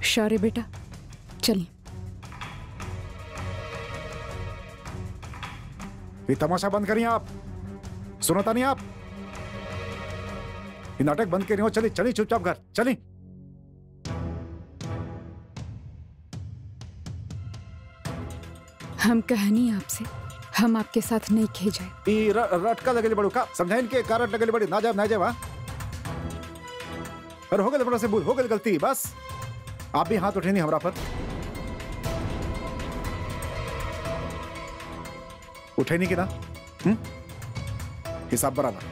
शौर्य बेटा चलिए ये तमाशा बंद करिए आप सुनता नहीं आप ये नाटक बंद करिए और चलिए चलिए चुपचाप घर चलिए हम कहनी आपसे हम आपके साथ नहीं खे जाए ई र- रटका लगेली बड़ू का समझाइन के कारण लगेली बड़ी ना जाए ना जाए वहाँ अरे हो गए बड़ा से भूल हो गई गलती बस आप भी हाथ उठे नहीं हमरा पर उठे नहीं कि ना हम्म? हिसाब बराबर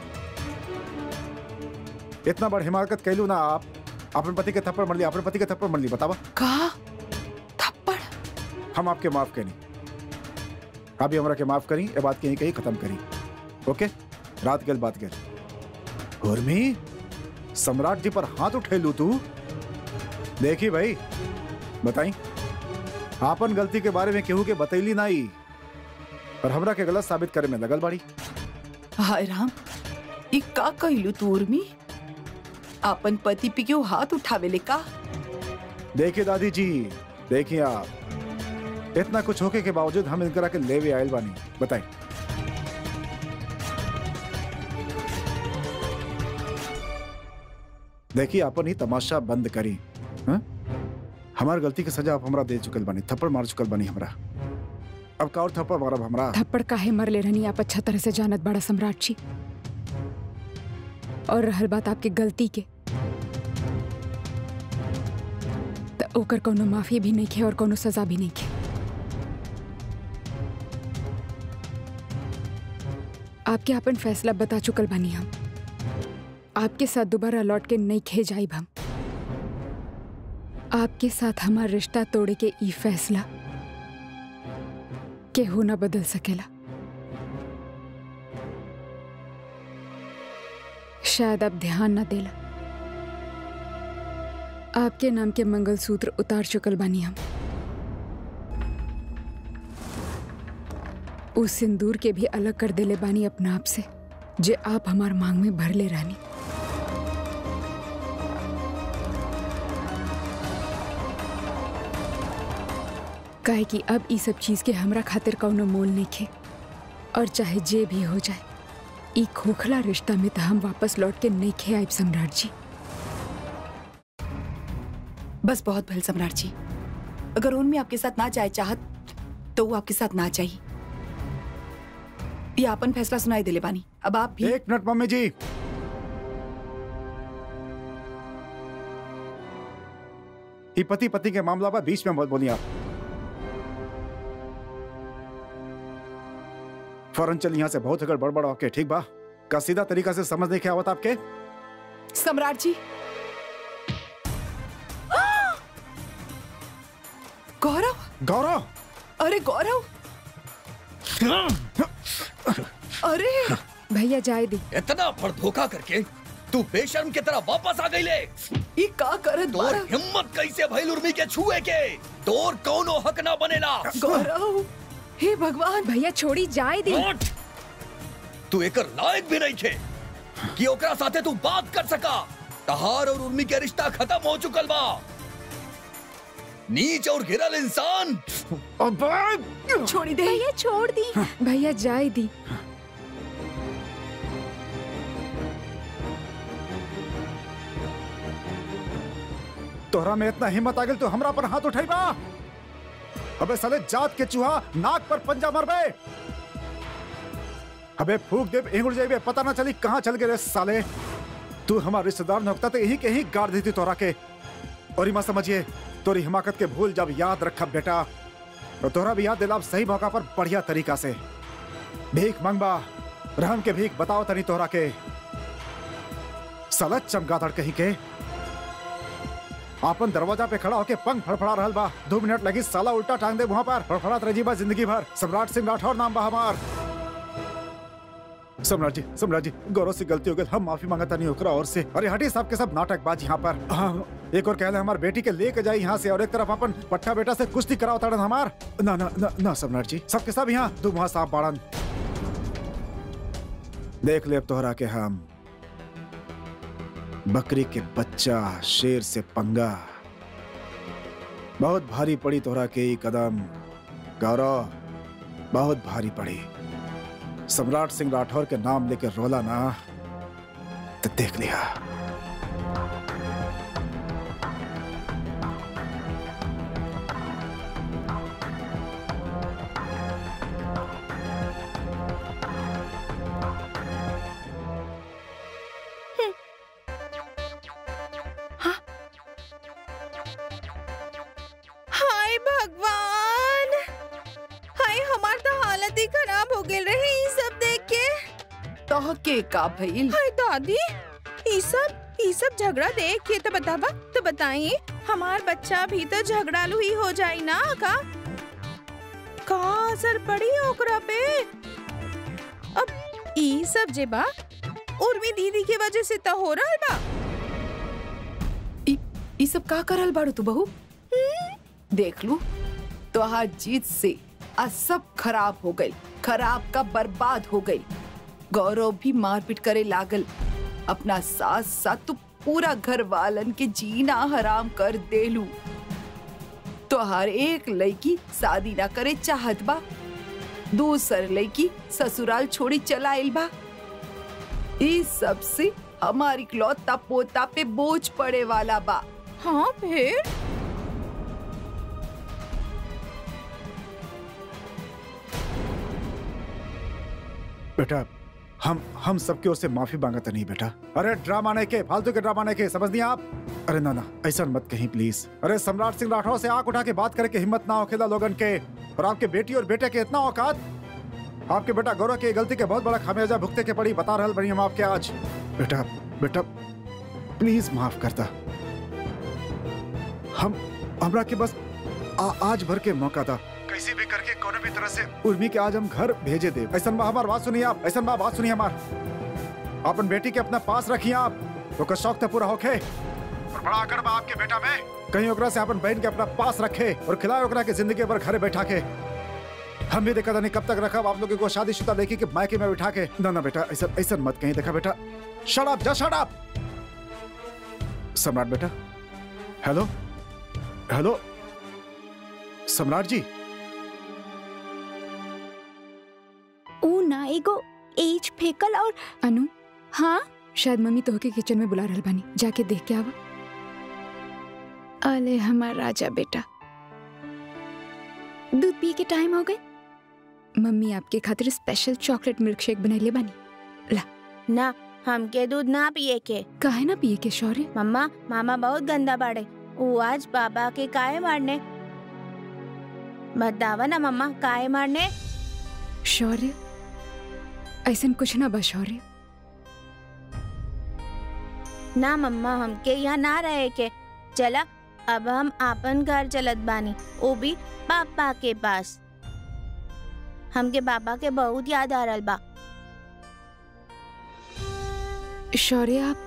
इतना बड़ हिमाकत कैलू ना आप अपने पति के थप्पड़ मर लिया अपने पति के थप्पड़ मर ली बतावा का थप्पड़ हम आपके माफ करी अभी हमरा के माफ करी ये बात कहीं कहीं खत्म करी ओके रात गल बात गल उर्मी सम्राट जी पर हाथ उठे लू तू देखी भाई बताई आपन गलती के बारे में केहू के बतैली नाई पर हमरा के गलत साबित करे में लगल बाड़ी हाय राम ई का कहिलू तू उर्मी आपन पति पे क्यों हाथ उठावेले का देखिए दादी जी देखिए आप इतना कुछ होके के बावजूद हम इनकरा के लेवे आयल बानी बताई देखिए अपन ही तमाशा बंद करी हाँ? हमार गलती के सजा आप हमरा दे चुकल बानी थप्पड़ मार चुकल बानी हमरा अब का और थप्पड़ मारब हमरा थप्पड़ काहे मर ले रहनी आप अच्छा तरह से जानत बड़ा सम्राट जी और रहल बात आपके गलती के त ओकर कोनो माफी भी नहीं खे और कोनो सजा भी नहीं खे आपके अपन फैसला बता चुकल बानी हम आपके साथ दोबारा लौट के नहीं खे जाइब हम आपके साथ हमार रिश्ता तोड़े के ई फैसला केहू ना बदल सकेला शायद आप ध्यान ना देला आपके नाम के मंगलसूत्र उतार चुकल बानी हम उस सिंदूर के भी अलग कर देले बानी अपना आप से जे आप हमार मांग में भर ले रानी काहे कि अब ई सब चीज के हमरा खातिर कौनो मोल नहीं खे और चाहे जे भी हो जाए ई खोखला रिश्ता में तो हम वापस लौट के नहीं खे आइब सम्राट जी बस बहुत भल सम्राट जी अगर उनमें आपके साथ ना जाए चाहत तो वो आपके साथ ना चाहिए ये आपन फैसला सुनाई दिले बानी अब आप भी एक मिनट मम्मी जी ये पति पति के मामला पर बीच में मत बोलिए आप फौरन चल यहाँ से बहुत अगर बड़बड़ ओके ठीक बा का सीधा तरीका से समझ नहीं क्या आवत आपके सम्राट जी आ! गौरव गौरव अरे गौरव अरे भैया जाए दी इतना पर धोखा करके तू बेशर्म की तरह वापस आ गई ले ये का करत तोर बारा हिम्मत कैसे भइल उर्मी के छुए के तोर कौनो हक ना बनेला गौरव हे भगवान भैया छोड़ी जाए दी नोट तू एकर लायक भी नहीं थे कि ओकरा साथे तू बात कर सका तहार और उर्मी के रिश्ता खत्म हो चुकल बा नीच और गिरल इंसान छोड़ी दे भैया छोड़ दी भैया जाए दी तोहरा में इतना हिम्मत आ गई तो हमरा पर हाथ उठाई बा अबे साले जात के चूहा नाक पर पंजा मरबे अबे फूक दे एंगुड़ जाइबे पता ना चली कहाँ चल गए रे साले तू हमारा रिश्तेदार न होता तो यही के ही गाड़ देती तोरा के और माँ समझिए तोरी हिमाकत के भूल जब याद रखा बेटा तो तोरा भी याद दिलाब सही मौका पर बढ़िया तरीका से भीख मंगबा रहम के भीख बताओ तनी तोहरा के सलत चमगादड़ कहीं के आपन दरवाजा पे खड़ा होके पंख फड़फड़ा रहल बा दो मिनट लगी साला उल्टा टांग दे वहां पर फड़फड़ात रही बा जिंदगी भर सम्राट सिंह राठौर नाम बा हमार सम्राट जी सम्राट जी गौरव से गलती हो गई हम माफी मांगता नहीं ओकरा और से अरे हटी साहब के सब नाटकबाज यहाँ पर हाँ, एक और कहले हमार बेटी के लेके जाई यहाँ से और एक तरफ अपन पट्टा बेटा से कुश्ती कराओ ताड़न हमार ना ना ना, ना सम्राट जी सबके सब यहाँ दो वहां साहब बाड़न देख ले अब तोहरा के हम बकरी के बच्चा शेर से पंगा बहुत भारी पड़ी तोहरा के ई कदम गौरव बहुत भारी पड़ी सम्राट सिंह राठौर के नाम लेके रोला ना तो देख लिया हाय भगवान हाय हमार तो हालत ही खराब हो गेल रहे ई सब देख के तह के का भइल हाय दादी ई सब ई सब झगड़ा देख के तो बतावा तो बताइए हमार बच्चा भी तो झगड़ालू ही हो जाई ना का का असर पड़ी ओकरा पे अब ई सब जे बा उर्मी दीदी के वजह से तो हो रहल बा ई ई सब का करल बाड़ू तू बहू देख लू तोहार जीत से आज सब खराब हो गई खराब का बर्बाद हो गई गौरव भी मारपीट करे लागल अपना साथ साथ तू पूरा घर वालन के जीना हराम कर देलू तोहार एक लड़की शादी ना करे चाहत बा दूसर लड़की ससुराल छोड़ी चलाइल बा इस सब से हमारी इकलौता पोता पे बोझ पड़े वाला बा हाँ फिर बेटा हम हम सबके ओर से माफी मांगता नहीं बेटा अरे ड्रामा नहीं के फालतू के ड्रामा नहीं के समझ नहीं आप अरे ना ना ऐसा मत कहीं प्लीज अरे सम्राट सिंह राठौर से आंख उठा के बात करे के हिम्मत ना हो खेला लोगन के और आपके बेटी और बेटे के इतना औकात आपके बेटा गौरव की गलती के बहुत बड़ा खामियाजा भुगते के पड़ी बता रहल बनी हम आपके आज बेटा बेटा प्लीज माफ करता हम हमरा के बस आ, आज भर के मौका था कैसे भी करके कोनो भी तरह से उर्मी के आज हम घर भेजे दे ऐसा बा हमार बात सुनिए आप ऐसा बा बात सुनिए हमार अपन बेटी के अपना पास रखिए आप तो शौक तो पूरा होखे और बड़ा आकर बा आपके बेटा में कहीं ओकरा से अपन बहन के अपना पास रखे और खिलाए ओकरा के जिंदगी भर घरे बैठा के हम भी देखा था नहीं कब तक रखा आप लोगों को शादीशुदा देखी कि मायके में बिठा के ना ना बेटा ऐसा ऐसा मत कहीं देखा बेटा shut up just shut up Samrat बेटा हेलो हेलो सम्राट जी ऊ ना एगो एज फेकल और अनु हाँ शायद मम्मी तोहके किचन में बुला रहल बानी जाके देख के आवा अले हमार राजा बेटा दूध पी के टाइम हो गए मम्मी आपके खातिर स्पेशल चॉकलेट मिल्क शेक बनैले बानी ना हमके दूध ना पिए के काहे ना पिए के शौर्य मम्मा मामा बहुत गंदा बाड़े वो आज पापा के काहे मारने बतावा ना मम्मा काहे मारने शौर्य ऐसा कुछ ना बा शौर्य ना मम्मा हमके यहाँ ना रहे के चला अब हम आपन घर चलत बानी वो भी पापा के पास हमके पापा के बहुत याद आ रहल बा शौर्य आप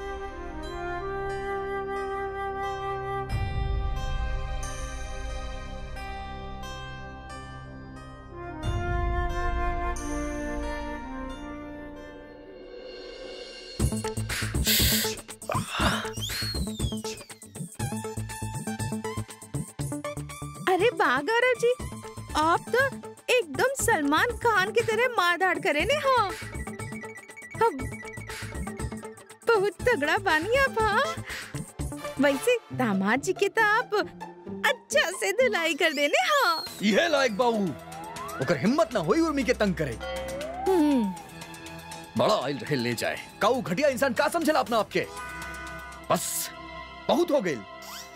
अरे वाह गौरव जी आप तो एकदम सलमान खान की तरह मार धाड़ करे ने हाँ अब बहुत तगड़ा बानी आप हाँ वैसे दामाद जी के तो आप अच्छा से धुलाई कर देने हाँ यह लायक बाऊ ओकर हिम्मत ना होई उर्मी के तंग करे हम्म, बड़ा आइल रहे ले जाए काऊ घटिया इंसान का समझला अपना आपके बस बहुत हो गई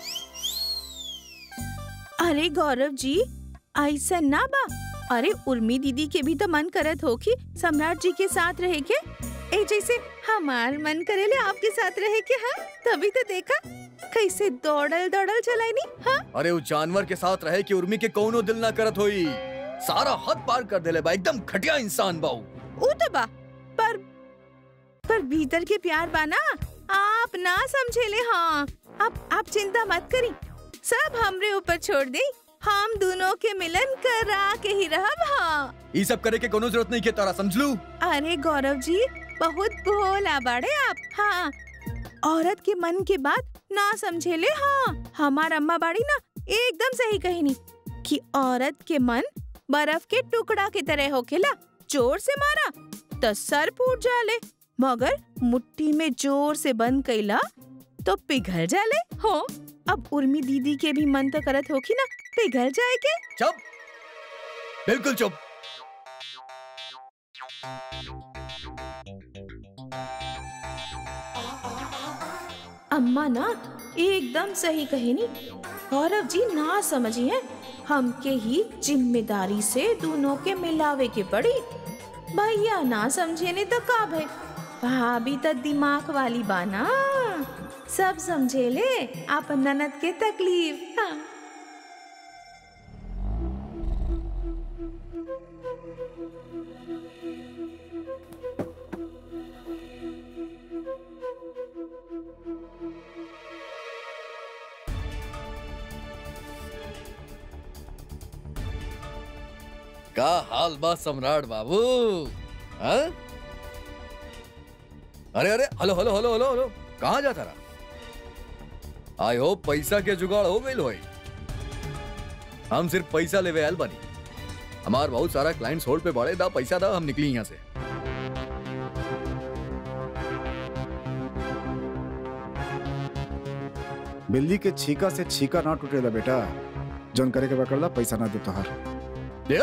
अरे गौरव जी ऐसा ना बा अरे उर्मी दीदी के भी तो मन करत हो कि सम्राट जी के साथ रहे के ए जैसे हमार मन करेले आपके साथ रहे के हाँ तभी तो देखा कैसे दौड़ल दौड़ल चलाई नी हाँ अरे उस जानवर के साथ रहे कि उर्मी के कौनो दिल ना करत होई सारा हद पार कर देले बा एकदम घटिया इंसान बाऊ ऊ तो बा पर पर भीतर के प्यार बा ना आप ना समझेले हाँ आप आप चिंता मत करी सब हमरे ऊपर छोड़ दे हम दोनों के मिलन करा के ही रहब हाँ ये सब करे के कोनो जरूरत नहीं के तारा समझ लू अरे गौरव जी बहुत भोला बाड़े आप हाँ औरत के मन के बात ना समझेले हाँ हमार अम्मा बाड़ी ना एकदम सही कही नहीं कि औरत के मन बर्फ के टुकड़ा की तरह होखेला जोर से मारा तो सर फूट जाले मगर मुट्ठी में जोर से बंद कैला तो पिघल जाले हो अब उर्मी दीदी के भी मन तो करत होखी ना पिघल जाए के चुप बिल्कुल चुप अम्मा ना एकदम सही कही नी गौरव जी ना समझिए हमके ही जिम्मेदारी से दोनों के मिलावे के पड़ी भैया ना समझे ने तो का भाई भाभी तो दिमाग वाली बाना सब समझे ले आप ननद के तकलीफ हाँ। का हाल बा सम्राट बाबू हाँ? अरे अरे hello hello hello hello hello कहाँ जाता रहा आई होप पैसा के जुगाड़ हो गई होई हम सिर्फ पैसा लेवे आयल बानी हमार बहुत सारा क्लाइंट्स होल्ड पे बड़े दा पैसा दा हम निकली यहाँ से बिल्ली के छीका से छीका ना टूटेला बेटा जौन करे के बकरला पैसा ना दे तोहार ले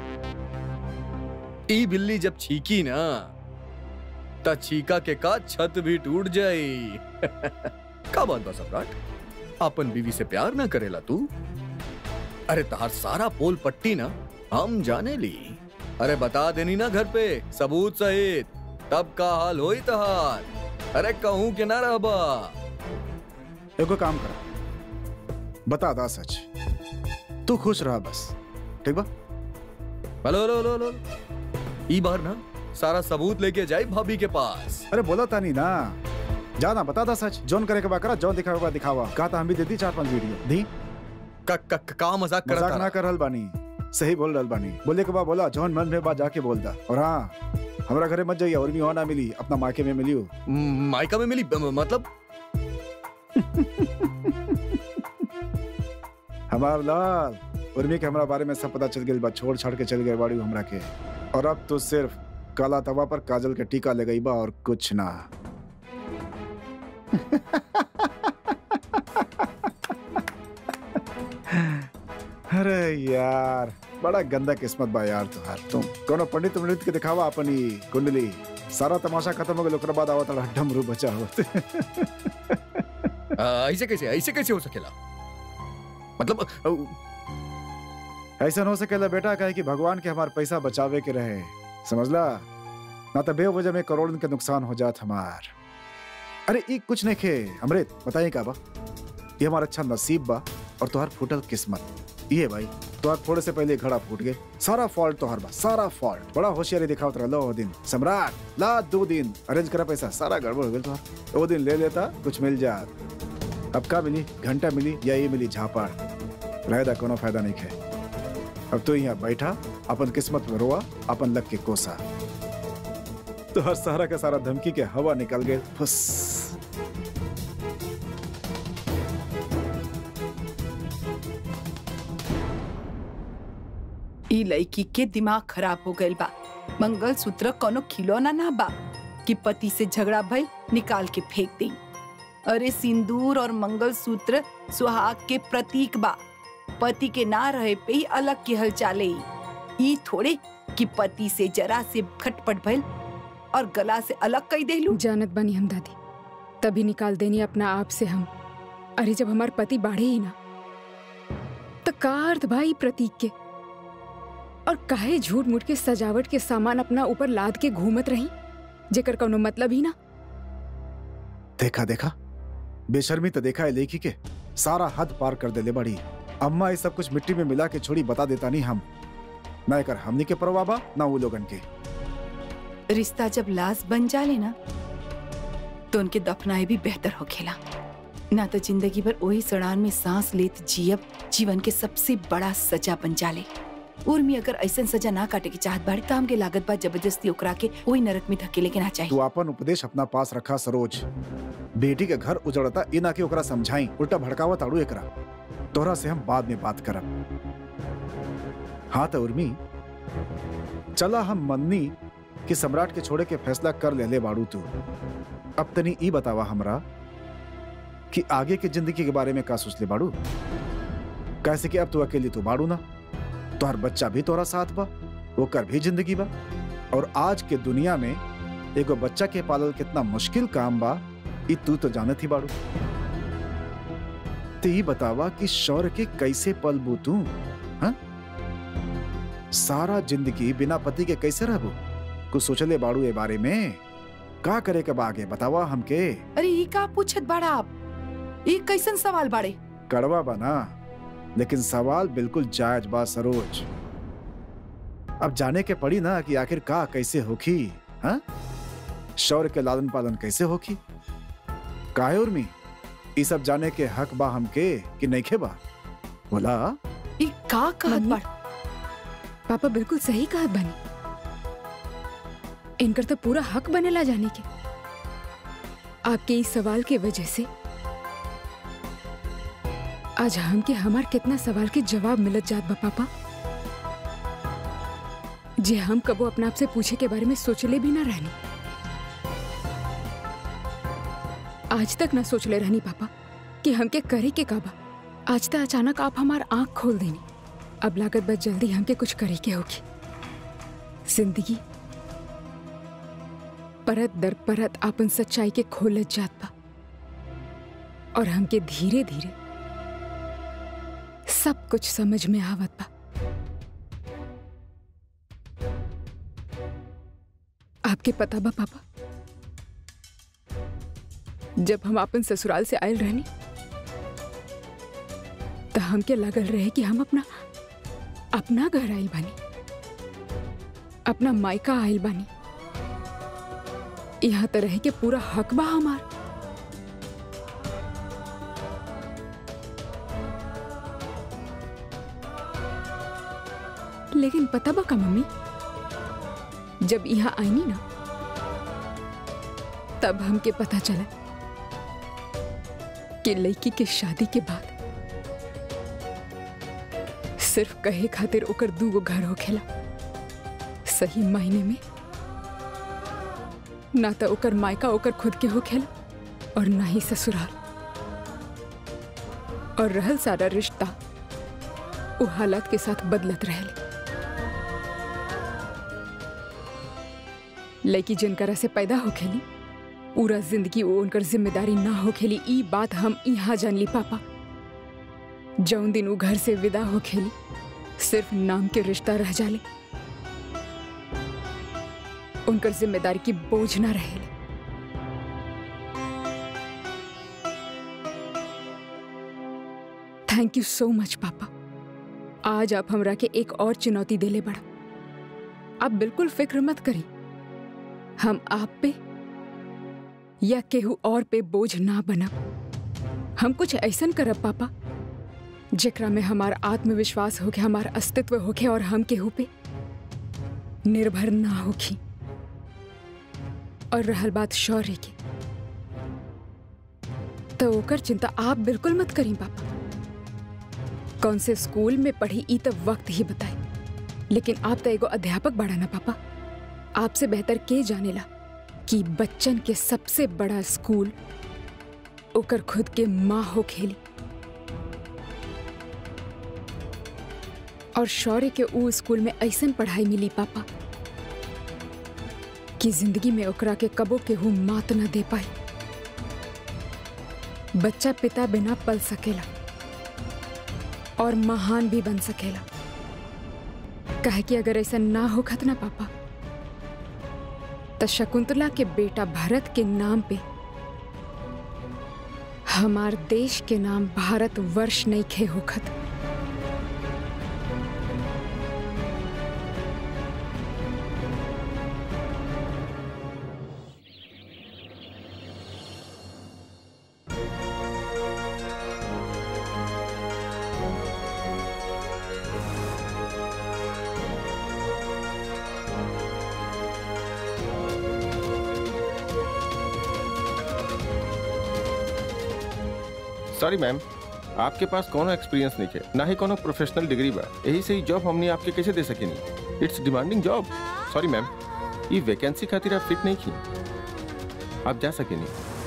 ई बिल्ली जब छीकी ना ता छीका के का छत भी टूट जाई का बात बा सम्राट अपन बीवी से प्यार ना करेला तू अरे तहार सारा पोल पट्टी ना हम जाने ली अरे बता देनी ना घर पे सबूत सहित तब का हाल होई तहार अरे कहूं के ना रहबा एगो काम करा बता दा सच तू खुश रहा बस ठीक बा हेलो हेलो हेलो हेलो ई बार ना सारा सबूत लेके जाई भाभी के पास अरे बोला तानी ना जाना बता दा सच जौन करे के बा करा जौन दिखावे के बा दिखावा कहा था हम भी दे दी चार पांच वीडियो दी का, का, का मजाक करत मजाक तारा? ना कर रहल बानी सही बोल रहल बानी बोले के बा बोला जौन मन में बा जाके बोल दा और हाँ हमरा घरे मत जाइए और भी हो ना मिली अपना मायके में मिली हो म- मायका में मिली ब- मतलब हमार लाल उर्मी के हमरा बारे में सब पता चल गई बा छोड़ छाड़ के चल गए बाड़ी हमरा के और अब तो सिर्फ काला तवा पर काजल के टीका लगई बा और कुछ ना अरे यार बड़ा गंदा किस्मत बा यार तुहार तुम कोनो पंडित पंडित के दिखावा अपनी कुंडली सारा तमाशा खत्म हो गया ओकरा बाद आवत हड्डम रू बचा होते आ, ऐसे कैसे ऐसे कैसे हो सकेला मतलब अ, ऐसा हो सकेला बेटा कहे कि भगवान के हमार पैसा बचावे के रहे समझला ना तो बेवजह में करोड़न के नुकसान हो जात हमार अरे ई कुछ नहीं खे अमृत बताइए का बा ये हमारा अच्छा नसीब बा और तुहार फूटल किस्मत ये भाई तुहार फोड़े से पहले घड़ा फूट गए सारा फॉल्ट तोहर बा सारा फॉल्ट बड़ा होशियारी दिखावत रहलो वो दिन सम्राट ला दो दिन अरेंज करा पैसा सारा गड़बड़ हो गया तुहार वो दिन ले लेता कुछ मिल जात अब का मिली घंटा मिली या ये मिली झापड़ रहदा कोनो फायदा नहीं खे अब तो यहाँ बैठा अपन किस्मत में रोआ अपन लग के कोसा तो हर सारा का सारा धमकी के हवा निकल गए फुस ई लड़की के दिमाग खराब हो गइल बा मंगल सूत्र कोनो खिलौना ना बा कि पति से झगड़ा भइल निकाल के फेंक दी अरे सिंदूर और मंगल सूत्र सुहाग के प्रतीक बा पति के ना रहे पे ही अलग की हल चाले ई। ई थोड़े कि पति से जरा से खटपट भइल और गला से अलग कई देलू जानत बनी हम दादी तभी निकाल देनी अपना आप से हम अरे जब हमार पति बाढ़े ही ना तो का अर्थ भाई प्रतीक के और काहे झूठ मूठ के सजावट के सामान अपना ऊपर लाद के घूमत रही जेकर कोनो मतलब ही ना देखा देखा बेशर्मी तो देखा है लेखी के सारा हद पार कर दे ले बड़ी अम्मा ये सब कुछ मिट्टी में मिला के छोड़ी बता देता नहीं हम ना कर हमनी के परवाह बा ना वो लोगन के रिश्ता जब लाश बन जाले ना तो उनके दफनाए भी बेहतर हो खेला ना तो जिंदगी भर वही सड़ान में सांस लेत जियब जीवन के सबसे बड़ा सजा बन जाले उर्मी अगर ऐसा सजा ना काटे की चाहत बाड़ी काम के लागत बा जबरदस्ती ओकरा के वही नरक में धकेले के ना चाहिए तू अपन उपदेश अपना पास रखा सरोज बेटी के घर उजड़ता इना के ओकरा समझाई उल्टा भड़कावा ताड़ू एकरा तोहरा से हम बाद में बात करब हाँ तो उर्मी चला हम मन्नी कि सम्राट के छोड़े के फैसला कर ले ले बाड़ू तू अब तनी ई बतावा हमरा कि आगे की जिंदगी के बारे में का सोच ले बाड़ू कैसे कि अब तू अकेली तू बाड़ू ना तोहर बच्चा भी तोरा साथ बा ओकर भी जिंदगी बा और आज के दुनिया में एगो बच्चा के पालल कितना मुश्किल काम बा ई तू तो जानत ही बाड़ू ते ही बतावा कि शौर्य के कैसे पलबू तू हाँ? सारा जिंदगी बिना पति के कैसे रहबू कुछ सोचले बाड़ू ए बारे में का करे के बागे बतावा हमके अरे ई का पूछत बाड़ा आप ई कैसन सवाल बाड़े कड़वा बना लेकिन सवाल बिल्कुल जायज बा सरोज अब जाने के पड़ी ना कि आखिर का कैसे होखी हाँ शौर्य के लालन पालन कैसे होखी काहे उर्मी ई सब जाने के हक बा हमके कि नइखे बा बोला ई का कहत मम्मी? बाड़ पापा बिल्कुल सही कहत बनी इनकर तो पूरा हक बनेला जाने के आपके इस सवाल के वजह से आज हमके हमार कितना सवाल के जवाब मिलत जात बा पापा जे हम कबो अपना आप से पूछे के बारे में सोचले भी ना रहनी आज तक ना सोचले रहनी पापा कि हमके करे के काबा आज तो अचानक आप हमार आंख खोल देनी अब लागत बस जल्दी हमके कुछ करे के होगी जिंदगी परत दर परत आपन सच्चाई के खोलत जात बा और हमके धीरे धीरे सब कुछ समझ में आवत बा आपके पता बा पापा जब हम अपन ससुराल से आयल रहनी तो हमके लगल रहे कि हम अपना अपना घर आयल बानी अपना मायका आयल बानी यहाँ तो रहे के पूरा हक बा हमार लेकिन पता बा का मम्मी जब यहाँ आईनी ना तब हमके पता चला कि लड़की के शादी के बाद सिर्फ कहे खातिर ओकर दूगो घर होखेला सही मायने में ना तो ओकर मायका ओकर खुद के होखेला और ना ही ससुराल और रहल सारा रिश्ता वो हालात के साथ बदलत रहले लड़की जिनकरा से पैदा होखेली पूरा जिंदगी वो उनकर जिम्मेदारी ना होखेली ई बात हम यहाँ जान ली पापा जौन दिन वो घर से विदा होखेली सिर्फ नाम के रिश्ता रह जाले उनकर जिम्मेदारी की बोझ ना रहेले थैंक यू सो मच पापा आज आप हमरा के एक और चुनौती देले बड़ा आप बिल्कुल फिक्र मत करी हम आप पे या केहू और पे बोझ ना बनब हम कुछ ऐसन करब पापा जेकरा में हमार आत्मविश्वास होके हमार अस्तित्व होके और हम केहू पे निर्भर ना होखी और रहल बात शौर्य की तो ओकर चिंता आप बिल्कुल मत करी पापा कौन से स्कूल में पढ़ी ई तब वक्त ही बताई लेकिन आप तो एगो अध्यापक बड़ा ना पापा आपसे बेहतर के जानेला कि बच्चन के सबसे बड़ा स्कूल ओकर खुद के माँ हो खेली और शौर्य के ऊ स्कूल में ऐसन पढ़ाई मिली पापा कि जिंदगी में ओकरा के कबो के हूँ मात न दे पाई बच्चा पिता बिना पल सकेला और महान भी बन सकेला कहे कि अगर ऐसा ना हो खत ना पापा तो शकुंतला के बेटा भरत के नाम पे हमार देश के नाम भारत वर्ष नहीं खे होखत सॉरी मैम आपके पास कोनो एक्सपीरियंस नहीं है ना ही कोनो प्रोफेशनल डिग्री बा यही से ही जॉब हमने आपके कैसे दे सकेनी it's demanding job sorry ma'am ये वैकेंसी खातिर आप फिट नहीं की आप जा सकेनी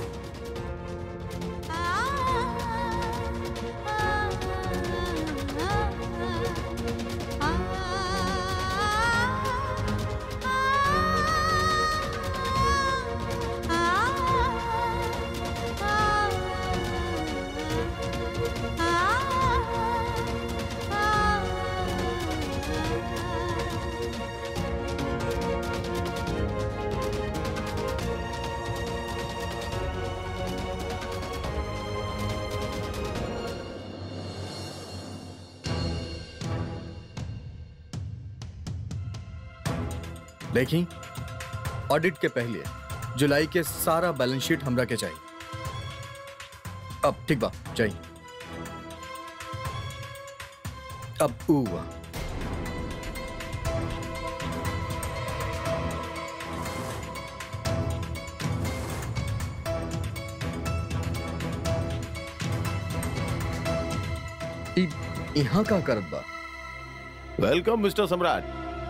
देखी ऑडिट के पहले जुलाई के सारा बैलेंस शीट हमरा के चाहिए अब ठीक बा चाहिए अब ऊ बा इ- यहाँ का करत बा वेलकम मिस्टर सम्राट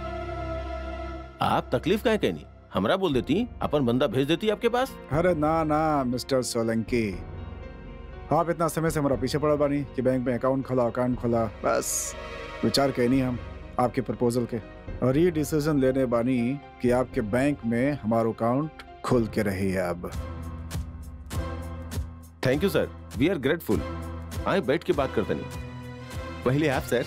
आप तकलीफ का है कहनी हमरा बोल देती अपन बंदा भेज देती आपके पास अरे ना ना मिस्टर सोलंकी आप इतना समय से हमारा पीछे पड़ा बानी कि बैंक में अकाउंट खोला अकाउंट खोला बस विचार कहीं नहीं हम आपके प्रपोजल के और ये डिसीजन लेने बानी कि आपके बैंक में हमारा अकाउंट खुल के रही है अब thank you sir we are grateful आए बैठ के बात करते नहीं पहले आप सर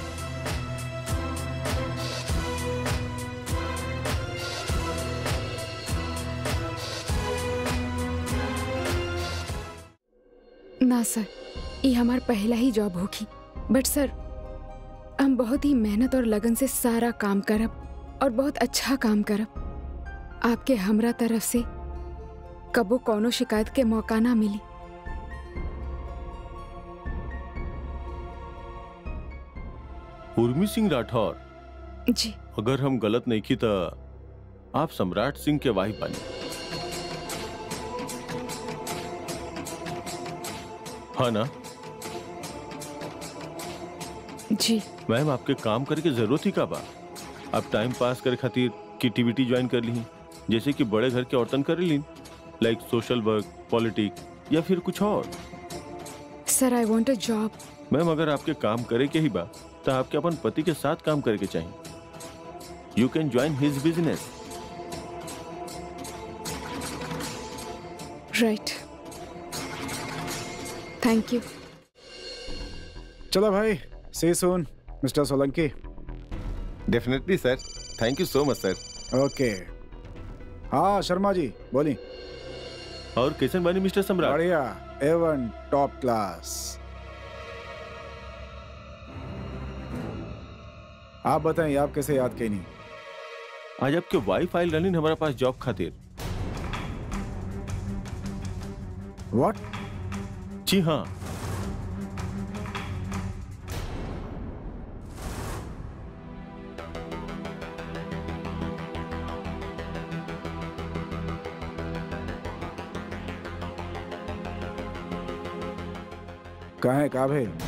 ना सर ये हमार पहला ही जॉब होगी बट सर हम बहुत ही मेहनत और लगन से सारा काम करब और बहुत अच्छा काम करब आपके हमरा तरफ से कबो कोनो शिकायत के मौका ना मिली उर्मी सिंह राठौर जी अगर हम गलत नहीं की तो आप सम्राट सिंह के वाहिब बने हाँ ना जी मैम आपके काम करे के जरूरत ही का बा आप टाइम पास करे खातिर किटीविटी ज्वाइन कर ली जैसे कि बड़े घर के औरतन कर ली लाइक सोशल वर्क पॉलिटिक या फिर कुछ और sir I want a job ma'am अगर आपके काम करे के ही बा तो आपके अपन पति के साथ काम करे के चाहिए you can join his business right thank you चलो भाई सी सुन mister Solanki definitely sir thank you so much sir ओके हाँ शर्मा जी बोली और कैसे बनी मिस्टर सम्राट बढ़िया एवन टॉप क्लास आप बताएं आप कैसे याद कहीं नहीं आज आपके वाइफ आयल रनिन हमारे पास जॉब खातिर व्हाट जी हाँ कहाँ है कहाँ है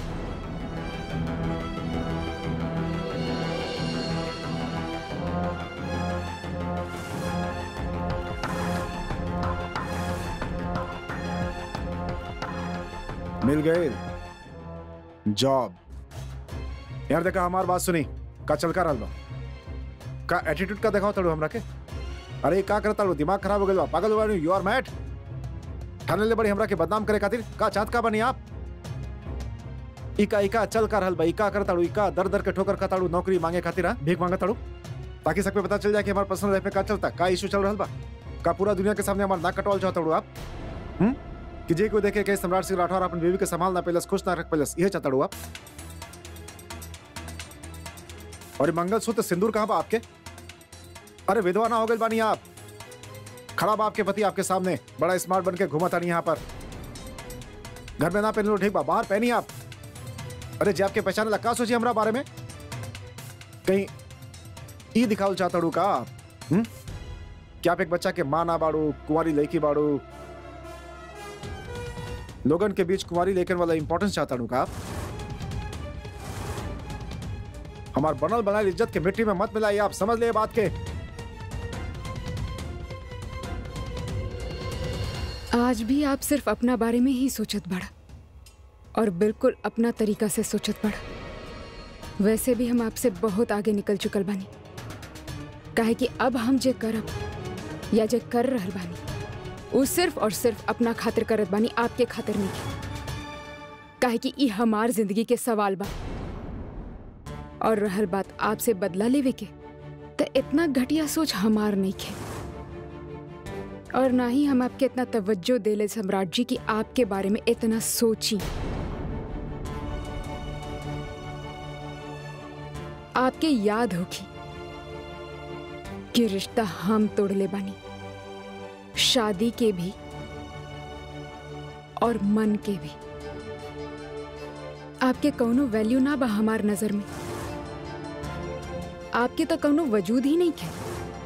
मिल गए जॉब यार देखा हमार बात सुनी का चल का रहल बा का एटीट्यूड का दिखाओ तड़ू हमरा के अरे का करता लो दिमाग खराब हो गया पागल हो यू आर मैट ठाने ले बड़ी हमरा के बदनाम करे खातिर का चाहत का बनी आप इका इका चल का रहल बा इका करता लो इका दर दर के ठोकर का ताड़ू नौकरी मांगे खातिर हाँ? भीख मांगा ताड़ू ताकि सब पे पता चल जाए कि हमारे पर्सनल लाइफ में का चलता का इशू चल रहल बा का पूरा दुनिया के सामने हमारा नाक कटवाल चाहता आप हम्म कि जे कोई देखे के सम्राट सिंह राठौर अपन बीवी के संभाल ना पेलस खुश ना रख पेलस ये चाहता आप और ये मंगलसूत्र सिंदूर कहाँ बा आपके अरे विधवा ना हो गई बानी आप खड़ा बा आपके पति आपके सामने बड़ा स्मार्ट बन के घुमा था नहीं यहाँ पर घर में ना पहन लो ठीक बा बाहर पहनी आप अरे जे आपके पहचाने लगा सोचिए हमरा बारे में कहीं ई दिखाओ चाहता हूँ का आप हम्म? क्या आप एक बच्चा के माँ ना बाड़ू कुंवारी लड़की बाड़ू लोगन के बीच कुंवारी लेकर वाला इंपॉर्टेंस चाहता हूँ का आप हमार बनल बनाल इज्जत के मिट्टी में मत मिलाइए आप समझ लिए बात के आज भी आप सिर्फ अपना बारे में ही सोचत बड़ा और बिल्कुल अपना तरीका से सोचत बड़ा वैसे भी हम आपसे बहुत आगे निकल चुकल बानी काहे कि अब हम जे करब या जे कर रहल बानी वो सिर्फ और सिर्फ अपना खातिर करत बानी आपके खातिर नहीं काहे कि ई हमार जिंदगी के सवाल बा और रहल बात आपसे बदला लेवे के तो इतना घटिया सोच हमार नहीं खे और ना ही हम आपके इतना तवज्जो देले सम्राट जी कि आपके बारे में इतना सोची आपके याद होगी कि रिश्ता हम तोड़ले बानी शादी के भी और मन के भी आपके कौनो वैल्यू ना बा हमार नजर में आपके तो कौनो वजूद ही नहीं है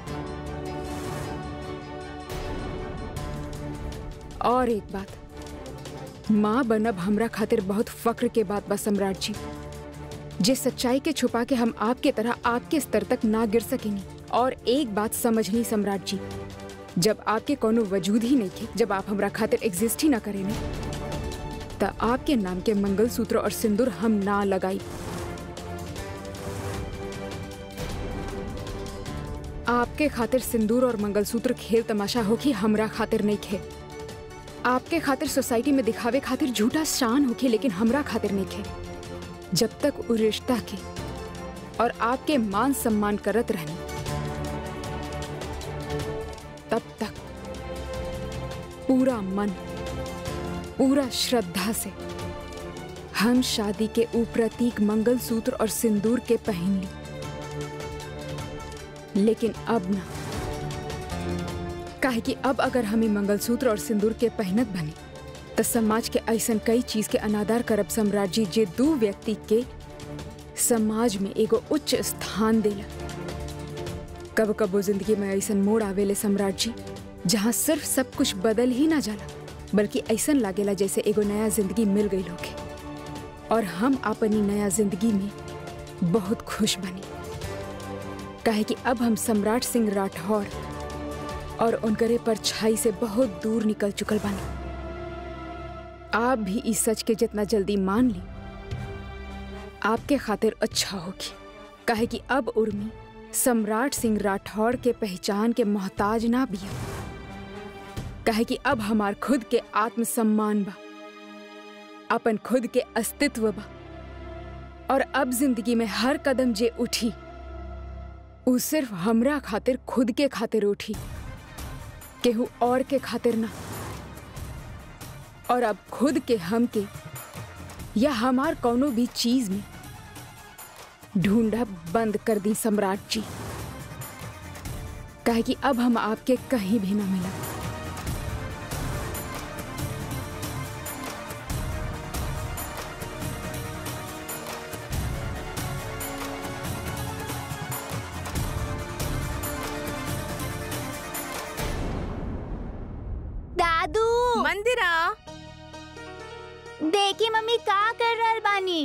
और एक बात माँ बनब हमरा खातिर बहुत फक्र के बात बा सम्राट जी जिस सच्चाई के छुपा के हम आपके तरह आपके स्तर तक ना गिर सकेंगे और एक बात समझनी सम्राट जी जब आपके कोनो वजूद ही नहीं थे जब आप हमरा खातिर एग्जिस्ट ही ना करें तो आपके नाम के मंगलसूत्र और सिंदूर हम ना लगाई आपके खातिर सिंदूर और मंगलसूत्र खेल तमाशा होगी हमरा खातिर नहीं खे आपके खातिर सोसाइटी में दिखावे खातिर झूठा शान होके लेकिन हमरा खातिर नहीं खे जब तक उ रिश्ता के और आपके मान सम्मान करत रहनी तब तक पूरा मन पूरा श्रद्धा से हम शादी के ऊ प्रतीक मंगलसूत्र और सिंदूर के पहन ली लेकिन अब ना काहे कि अब अगर हमें मंगलसूत्र और सिंदूर के पहनत बने तो समाज के ऐसन कई चीज के अनादर करब सम्राट जी जे दू व्यक्ति के समाज में एगो उच्च स्थान देला कब कबो जिंदगी में ऐसन मोड़ आवेले सम्राट जी जहाँ सिर्फ सब कुछ बदल ही ना जाला बल्कि ऐसन लागेला जैसे एगो नया जिंदगी मिल गई होके और हम अपनी नया जिंदगी में बहुत खुश बनी काहे कि अब हम सम्राट सिंह राठौर और उनकरे परछाई से बहुत दूर निकल चुकल बानी आप भी इस सच के जितना जल्दी मान ली आपके खातिर अच्छा होगी काहे कि अब उर्मी सम्राट सिंह राठौर के पहचान के मोहताज ना भी हो काहे कि अब हमार खुद के आत्मसम्मान बा अपन खुद के अस्तित्व बा और अब जिंदगी में हर कदम जे उठी उ सिर्फ हमरा खातिर खुद के खातिर उठी केहू और के खातिर ना और अब खुद के हम के या हमार कौनो भी चीज में ढूंढा बंद कर दी सम्राट जी काहे कि अब हम आपके कहीं भी ना मिला दादू मंदिरा देखी मम्मी का कर रहल बानी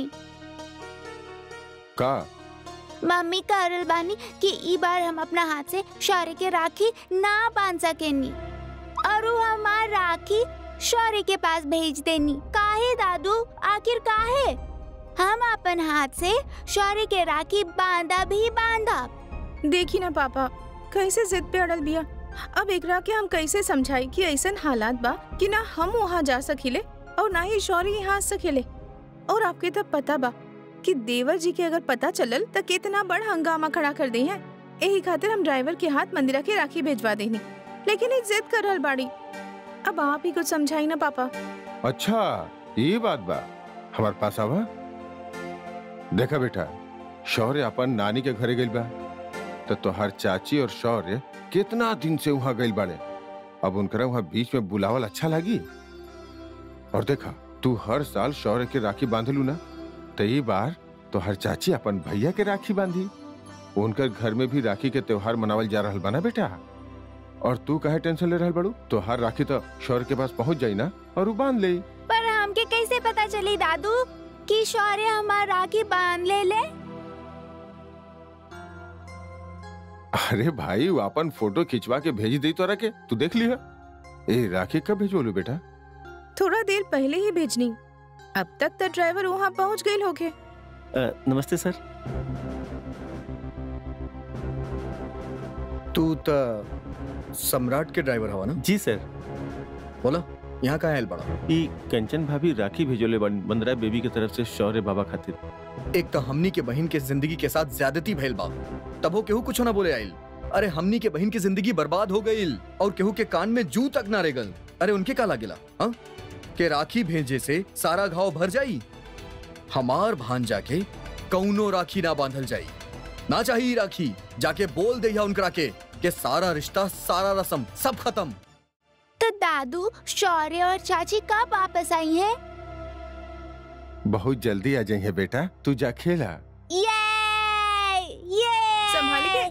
का मम्मी कर रहल बानी कि ई बार हम अपना हाथ से शौर्य के राखी ना बांध सकेनी और वो हमार राखी शौर्य के पास भेज देनी काहे दादू आखिर काहे हम अपन हाथ से शौर्य के राखी बांधा भी बांधा देखी ना पापा कैसे जिद पे अड़ल बिया अब एकरा के हम कैसे समझाई कि ऐसन हालात बा कि ना हम वहाँ जा सकिले और ना ही शौर्य यहाँ आ सकेले और आपके तब पता बा कि देवर जी के अगर पता चलल तो कितना बड़ हंगामा खड़ा कर दी है यही खातिर हम ड्राइवर के हाथ मंदिरा के राखी भेजवा देनी लेकिन ये जिद कर रहल बाड़ी अब आप ही कुछ समझाई ना पापा अच्छा ये बात बा हमार पास आवा देखा बेटा शौर्य अपन नानी के घरे गइल बा तो तोहार चाची और शौर्य कितना दिन से वहाँ गइल बाड़े अब उनकरा वहाँ बीच में बुलावल अच्छा लगी और देखा तू हर साल शौर्य के राखी बांधलू ना तो ये बार तो हर चाची अपन भैया के राखी बांधी उनकर घर में भी राखी के त्योहार मनावल जा रहल बा ना बेटा और तू काहे टेंशन ले रहल बड़ू तो हर राखी तो शौर्य के पास पहुंच जाई ना और वो बांध ले पर चली दादू कि शौर्य हमार राखी बांध ले ले अरे भाई वो अपन फोटो खिंचवा के भेज दी तो रखे तू देख लिया ए राखी कब भेजोलू बेटा थोड़ा देर पहले ही भेजनी अब तक तो ड्राइवर वहाँ पहुँच गई होगे अ, नमस्ते सर तू त सम्राट के ड्राइवर हवा ना जी सर बोला यहाँ का है बड़ा ई कंचन भाभी राखी भेजोले बन बंदरा बेबी के तरफ से शौर्य बाबा खातिर एक तो हमनी के बहन के जिंदगी के साथ ज्यादती भइल बा तब वो केहू कुछ ना बोले आइल अरे हमनी के बहन की जिंदगी बर्बाद हो गई और केहू के कान में जू तक ना रेगल अरे उनके का लागेला हाँ के राखी भेजे से सारा घाव भर जाई हमार भान जाके कौनो राखी ना बांधल जाई ना चाहिए राखी जाके बोल दे उनकरा के कि सारा रिश्ता सारा रस्म सब खत्म तो दादू शौर्य और चाची कब वापस आई हैं? बहुत जल्दी आ जाइए बेटा तू जा खेला ये ये संभाली के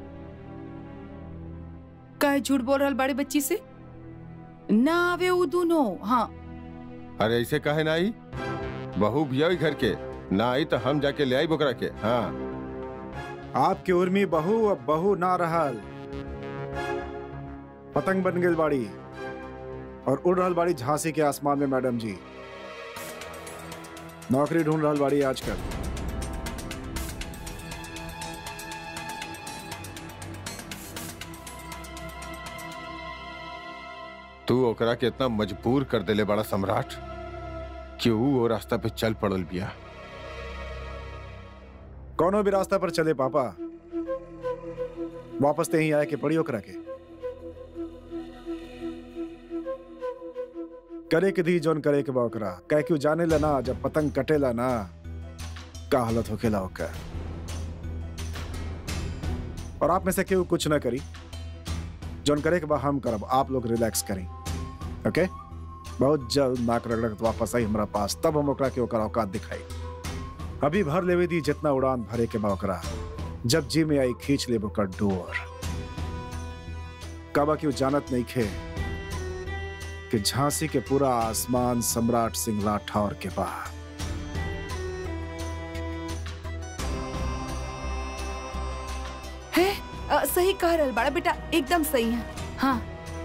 काहे झूठ बोल रहल बड़े बच्ची से ना आवे उ दोनों हाँ अरे ऐसे कहे ना आई बहू भी आई घर के ना आई तो हम जाके ले आई बोकरा के हाँ आपकी उर्मी बहू अब बहू ना रहल पतंग बन गई बाड़ी और उड़ रहल बाड़ी झांसी के आसमान में मैडम जी नौकरी ढूंढ रहल बाड़ी आजकल तू ओकरा के इतना मजबूर कर देले बड़ा सम्राट कि ऊ वो रास्ता पे चल पड़ल बिया कौनो भी रास्ता पर चले पापा वापस ते ही आए के पड़ी ओकरा के करे के दी जोन करे के बा ओकरा कह क्यों जाने ला ना जब पतंग कटेला ना का हालत होखेला ओकर और आप में से केहू कुछ ना करी जोन करे के बा हम करब आप लोग रिलैक्स करी ओके बहुत जल्द नाक रगड़क वापस आई हमारा पास तब हम ओकरा के ओकर औकात दिखाई अभी भर लेवे दी जितना उड़ान भरे के बा ओकरा जब जी में आई खींच ले ओकर डोर काबा क्यों जानत नहीं खे कि झांसी के पूरा आसमान सम्राट सिंह राठौर के बा है अ, सही कह रहल बड़ा बेटा एकदम सही है हाँ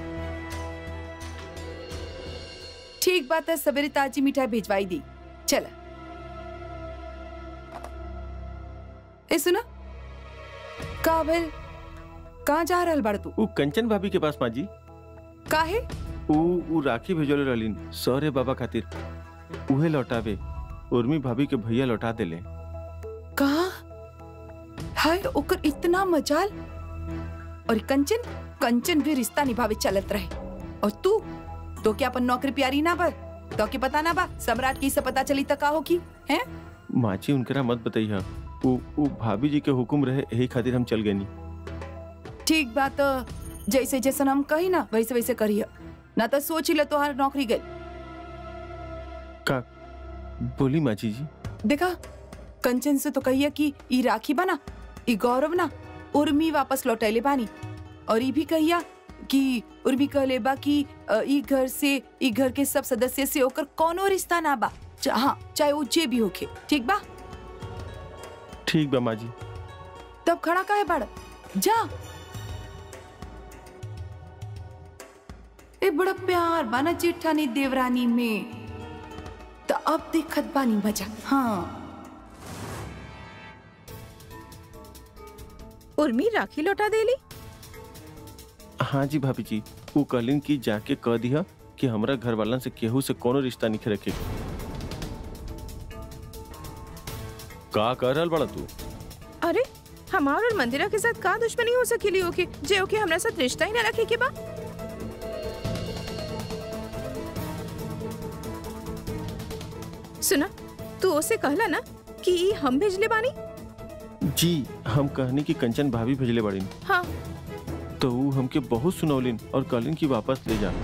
ठीक बात है सवेरे ताजी मिठाई भिजवाई दी चल ए सुना का भेल कहाँ जा रहल बड़ तू ऊ कंचन भाभी के पास माँ जी काहे ऊ ऊ राखी भेजोले रहलीन शौर्य बाबा खातिर उहे लौटावे उर्मी भाभी के भैया लौटा देले कहा हाय ओकर इतना मजाल और कंचन कंचन भी रिश्ता निभावे चलत रहे और तू तो क्या अपन नौकरी प्यारी ना बा तो के पता ना बा सम्राट की से पता चली त का होगी हैं माँ जी उनकरा मत बताइए ऊ ऊ भाभी जी के हुक्म रहे यही खातिर हम चल गए ठीक बात जैसे जैसन हम कही ना वैसे वैसे करिए ना तो सोच ले तोहार नौकरी गई का बोली माँ जी जी देखा कंचन से तो कहिए कि ई राखी बना ई गौरव ना उर्मी वापस लौटैले बानी और ई भी कहिया कि उर्मी कहले बा कि अ, ई घर से ई घर के सब सदस्य से ओकर कोनो रिश्ता ना बा चा, हाँ चाहे वो जे भी होखे ठीक बा ठीक बा माँ जी तब खड़ा काहे बड़ जा ए बड़ा प्यार बाना जेठानी देवरानी में तो अब देखत बानी मजा हाँ उर्मी राखी लौटा देली हाँ जी भाभी जी ऊ कहलिन कि जाके कह दिया कि हमरा घर वालन से केहू से कोनो रिश्ता नहीं रखे का कह रहल बड़ा तू अरे हमार और मंदिरा के साथ का दुश्मनी हो सकेली ओके जे ओके हमरा साथ रिश्ता ही ना रखे के बा सुना तू ओसे कहला ना कि ई हम भेजले बानी जी हम कहनी कि कंचन भाभी भेजले बड़ीन हाँ तो ऊ हमके बहुत सुनौलिन और कहलिन कि वापस ले जा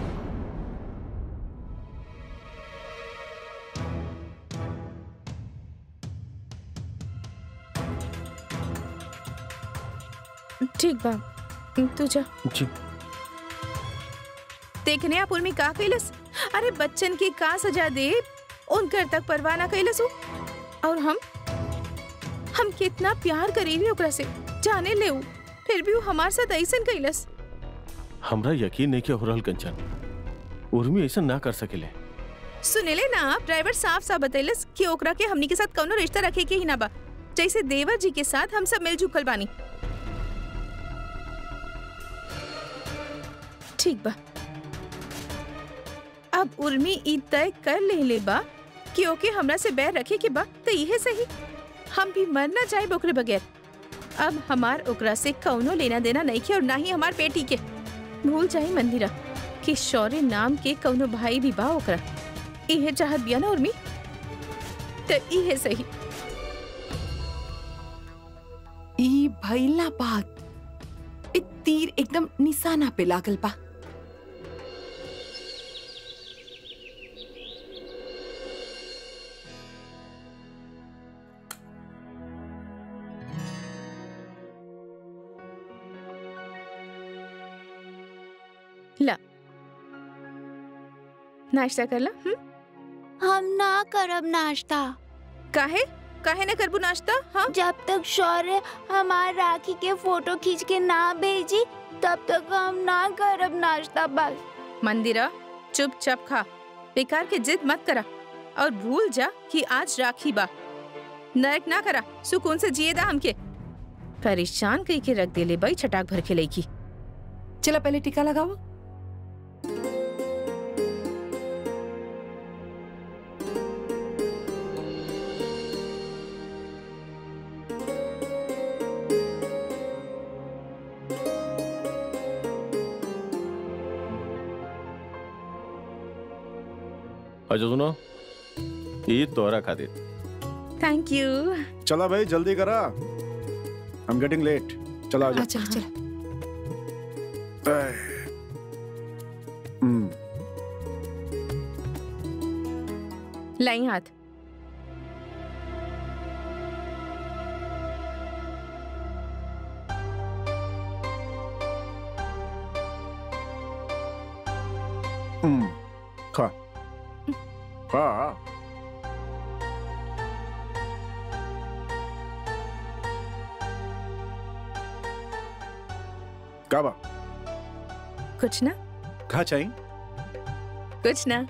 ठीक बा तू जा जी देखने आप उर्मी का कैलस अरे बच्चन की का सजा दे उनकर तक परवाह ना कैलस उ। और हम हम कितना प्यार करीली ओकरा से जाने ले उ। फिर भी वो हमार साथ ऐसन कैलस हमरा यकीन नहीं कि हो रहल कंचन उर्मी ऐसा ना कर सकेले सुनेले ना आप ड्राइवर साफ साफ बतैलस कि ओकरा के हमनी के साथ कौनो रिश्ता रखे के ही ना बा जैसे देवर जी के साथ हम सब मिल झुकल बानी ठीक बा अब उर्मी ई तय कर ले ले बा कि ओके हमरा से बैर रखे के बा तो इहे सही हम भी मर ना जाए ओकरे बगैर अब हमार ओकरा से कौनो लेना देना नहीं के और ना ही हमार बेटी के भूल जाए मंदिरा कि शौर्य नाम के कौनो भाई भी बा ओकरा इहे चाहत बिया ना उर्मी तो इहे सही ई भइला बात ए तीर एकदम निशाना पे लागल बा ला नाश्ता कर ला हम्म? हम ना करब नाश्ता काहे काहे न करबू नाश्ता हाँ जब तक शौर्य हमार राखी के फोटो खींच के ना भेजी तब तक हम ना करब नाश्ता बस मंदिरा चुपचाप खा बेकार के जिद मत करा और भूल जा कि आज राखी बा नरक ना करा सुकून से जिए दा हमके परेशान कई के रख देले बई छटाक भर के लईकी चला पहले टीका लगाओ अच्छा सुनो ये तोरा खातिर थैंक यू चला भाई जल्दी करा आई एम गेटिंग लेट चला आ जा चल चल हम्म, लाई हाथ हम्म, खा खा का बा कुछ ना खा चाहिए कुछ ना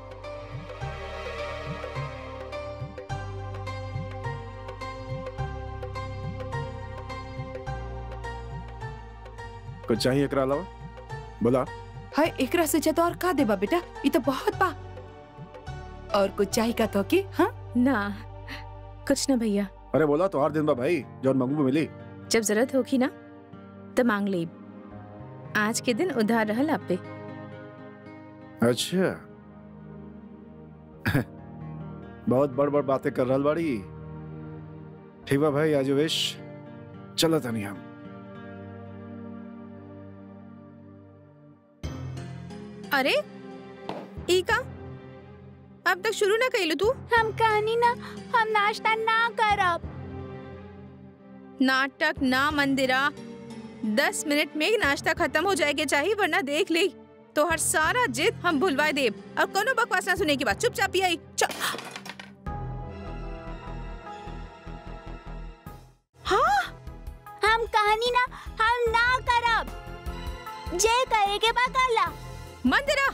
कुछ चाहिए एकरा अलावा बोला हाय एकरा से ज्यादा और का देबा बेटा ई तो बहुत बा और कुछ चाहिए का तो के हाँ ना कुछ ना भैया अरे बोला तो हर दिन बा भाई जौन मंगू मिली जब जरूरत होगी ना तो मांग ले आज के दिन उधार रहल आप पे अच्छा बहुत बड़ बड़ बातें कर रहल बाड़ी ठीक बा भाई आज वेश चलो तनी हम अरे ई का अब तक शुरू ना कैलू तू हम कहनी ना हम नाश्ता ना करब नाटक ना मंदिरा दस मिनट में नाश्ता खत्म हो जाएगा चाहिए वरना देख ले तो हर सारा जिद हम भुलवा दे और कोनो बकवास ना सुने की बात चुपचाप ही आई च- हाँ हम कहनी ना हम ना करब जे करे के बा करला मंदिरा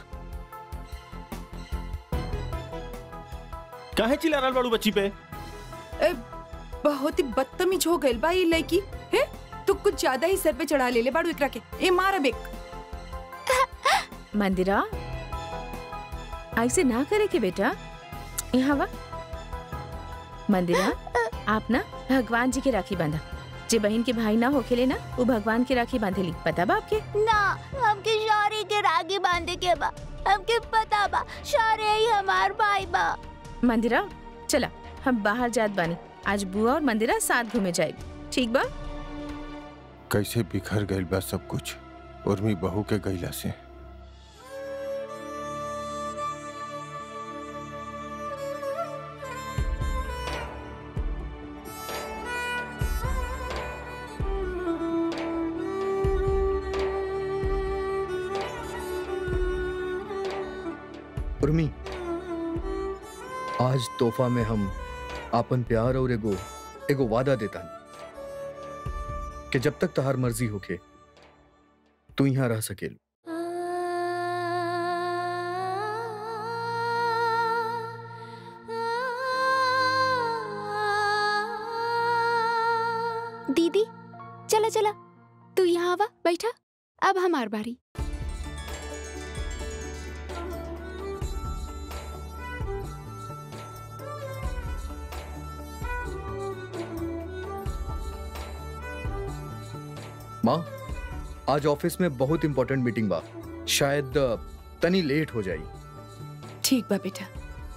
काहे चिल्ला रहल बाड़ू बच्ची पे ए, बहुत ही बदतमीज हो गइल बा ये लड़की है तू कुछ ज्यादा ही सर पे चढ़ा ले ले बाड़ू एकरा के ए मार अब एक मंदिरा ऐसे ना करे के बेटा यहाँ वा मंदिरा आप ना भगवान जी के राखी बांधा जे बहन के भाई ना होखेले ना वो भगवान के राखी बांधेली पता बा आपके ना हमके शौर्य के रागी बांधे के बा हमके पता बा शौर्य ही हमार भाई बा मंदिरा चला हम बाहर जात बानी आज बुआ और मंदिरा साथ घूमे जाए ठीक बा कैसे बिखर गइल बा सब कुछ उर्मी बहू के गईला से उर्मी आज तोहफा में हम आपन प्यार और एगो एगो वादा देता कि जब तक तहार मर्जी होके तू यहाँ रह सकेल दीदी चला चला तू यहाँ आवा बैठा अब हमार बारी माँ आज ऑफिस में बहुत इंपॉर्टेंट मीटिंग बा शायद अ, तनी लेट हो जाई ठीक बा बेटा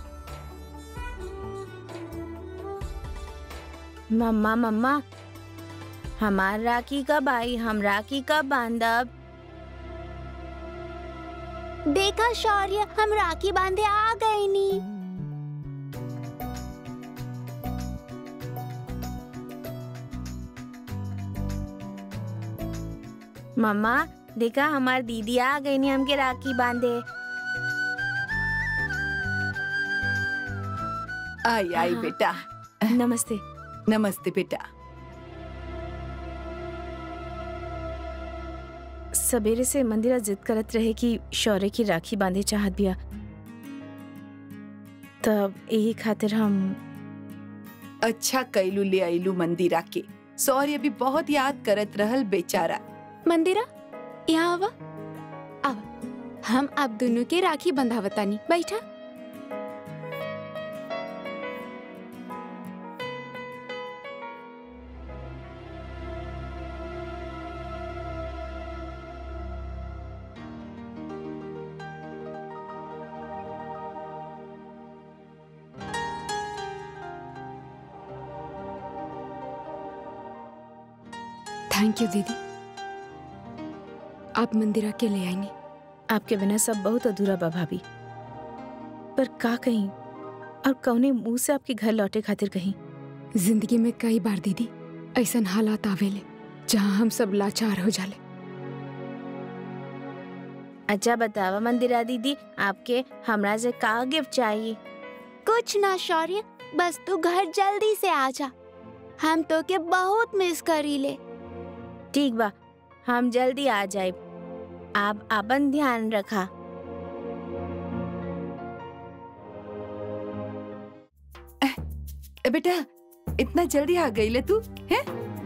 मम्मा मम्मा हमार राखी कब आई हम राखी कब बांधब देखा शौर्य हम राखी बांधे आ गए नी मम्मा देखा हमार दीदी आ गई नहीं हमके राखी बांधे आई आई हाँ। बेटा नमस्ते नमस्ते बेटा सवेरे से मंदिरा जिद करत रहे कि शौर्य की राखी बांधे चाहत बिया तब यही खातिर हम अच्छा कैलू ले आइलू मंदिरा के सौर्य भी बहुत याद करत रहल बेचारा मंदिरा यहाँ आवा आवा हम आप दोनों के राखी बंधावतानी बैठा थैंक यू दीदी आप मंदिरा के ले आएंगे आपके बिना सब बहुत अधूरा बा भाभी पर का कहीं और कौने मुंह से आपके घर लौटे खातिर कहीं जिंदगी में कई बार दीदी ऐसन हालात आवेले जहाँ हम सब लाचार हो जाले अच्छा बतावा मंदिरा दीदी आपके हमरा से का गिफ्ट चाहिए कुछ ना शौर्य बस तू घर जल्दी से आ जा हम तो के बहुत मिस करी ले ठीक बा हम जल्दी आ जाए आप अपन ध्यान रखा ए बेटा इतना जल्दी आ गई ले तू हैं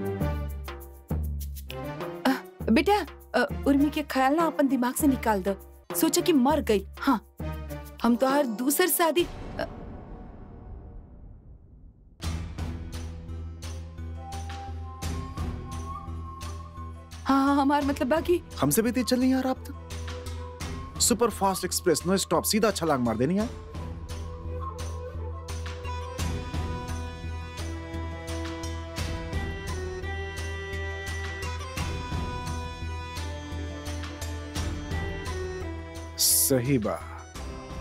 अ, बेटा अ, उर्मी के ख्याल ना अपन दिमाग से निकाल दो सोचा कि मर गई हाँ हम तो हर दूसर शादी अ, हाँ हाँ हमार मतलब बाकी हमसे भी तेज चल नहीं यार आप तो super fast express no stop सीधा छलांग मार देनी यार सही बात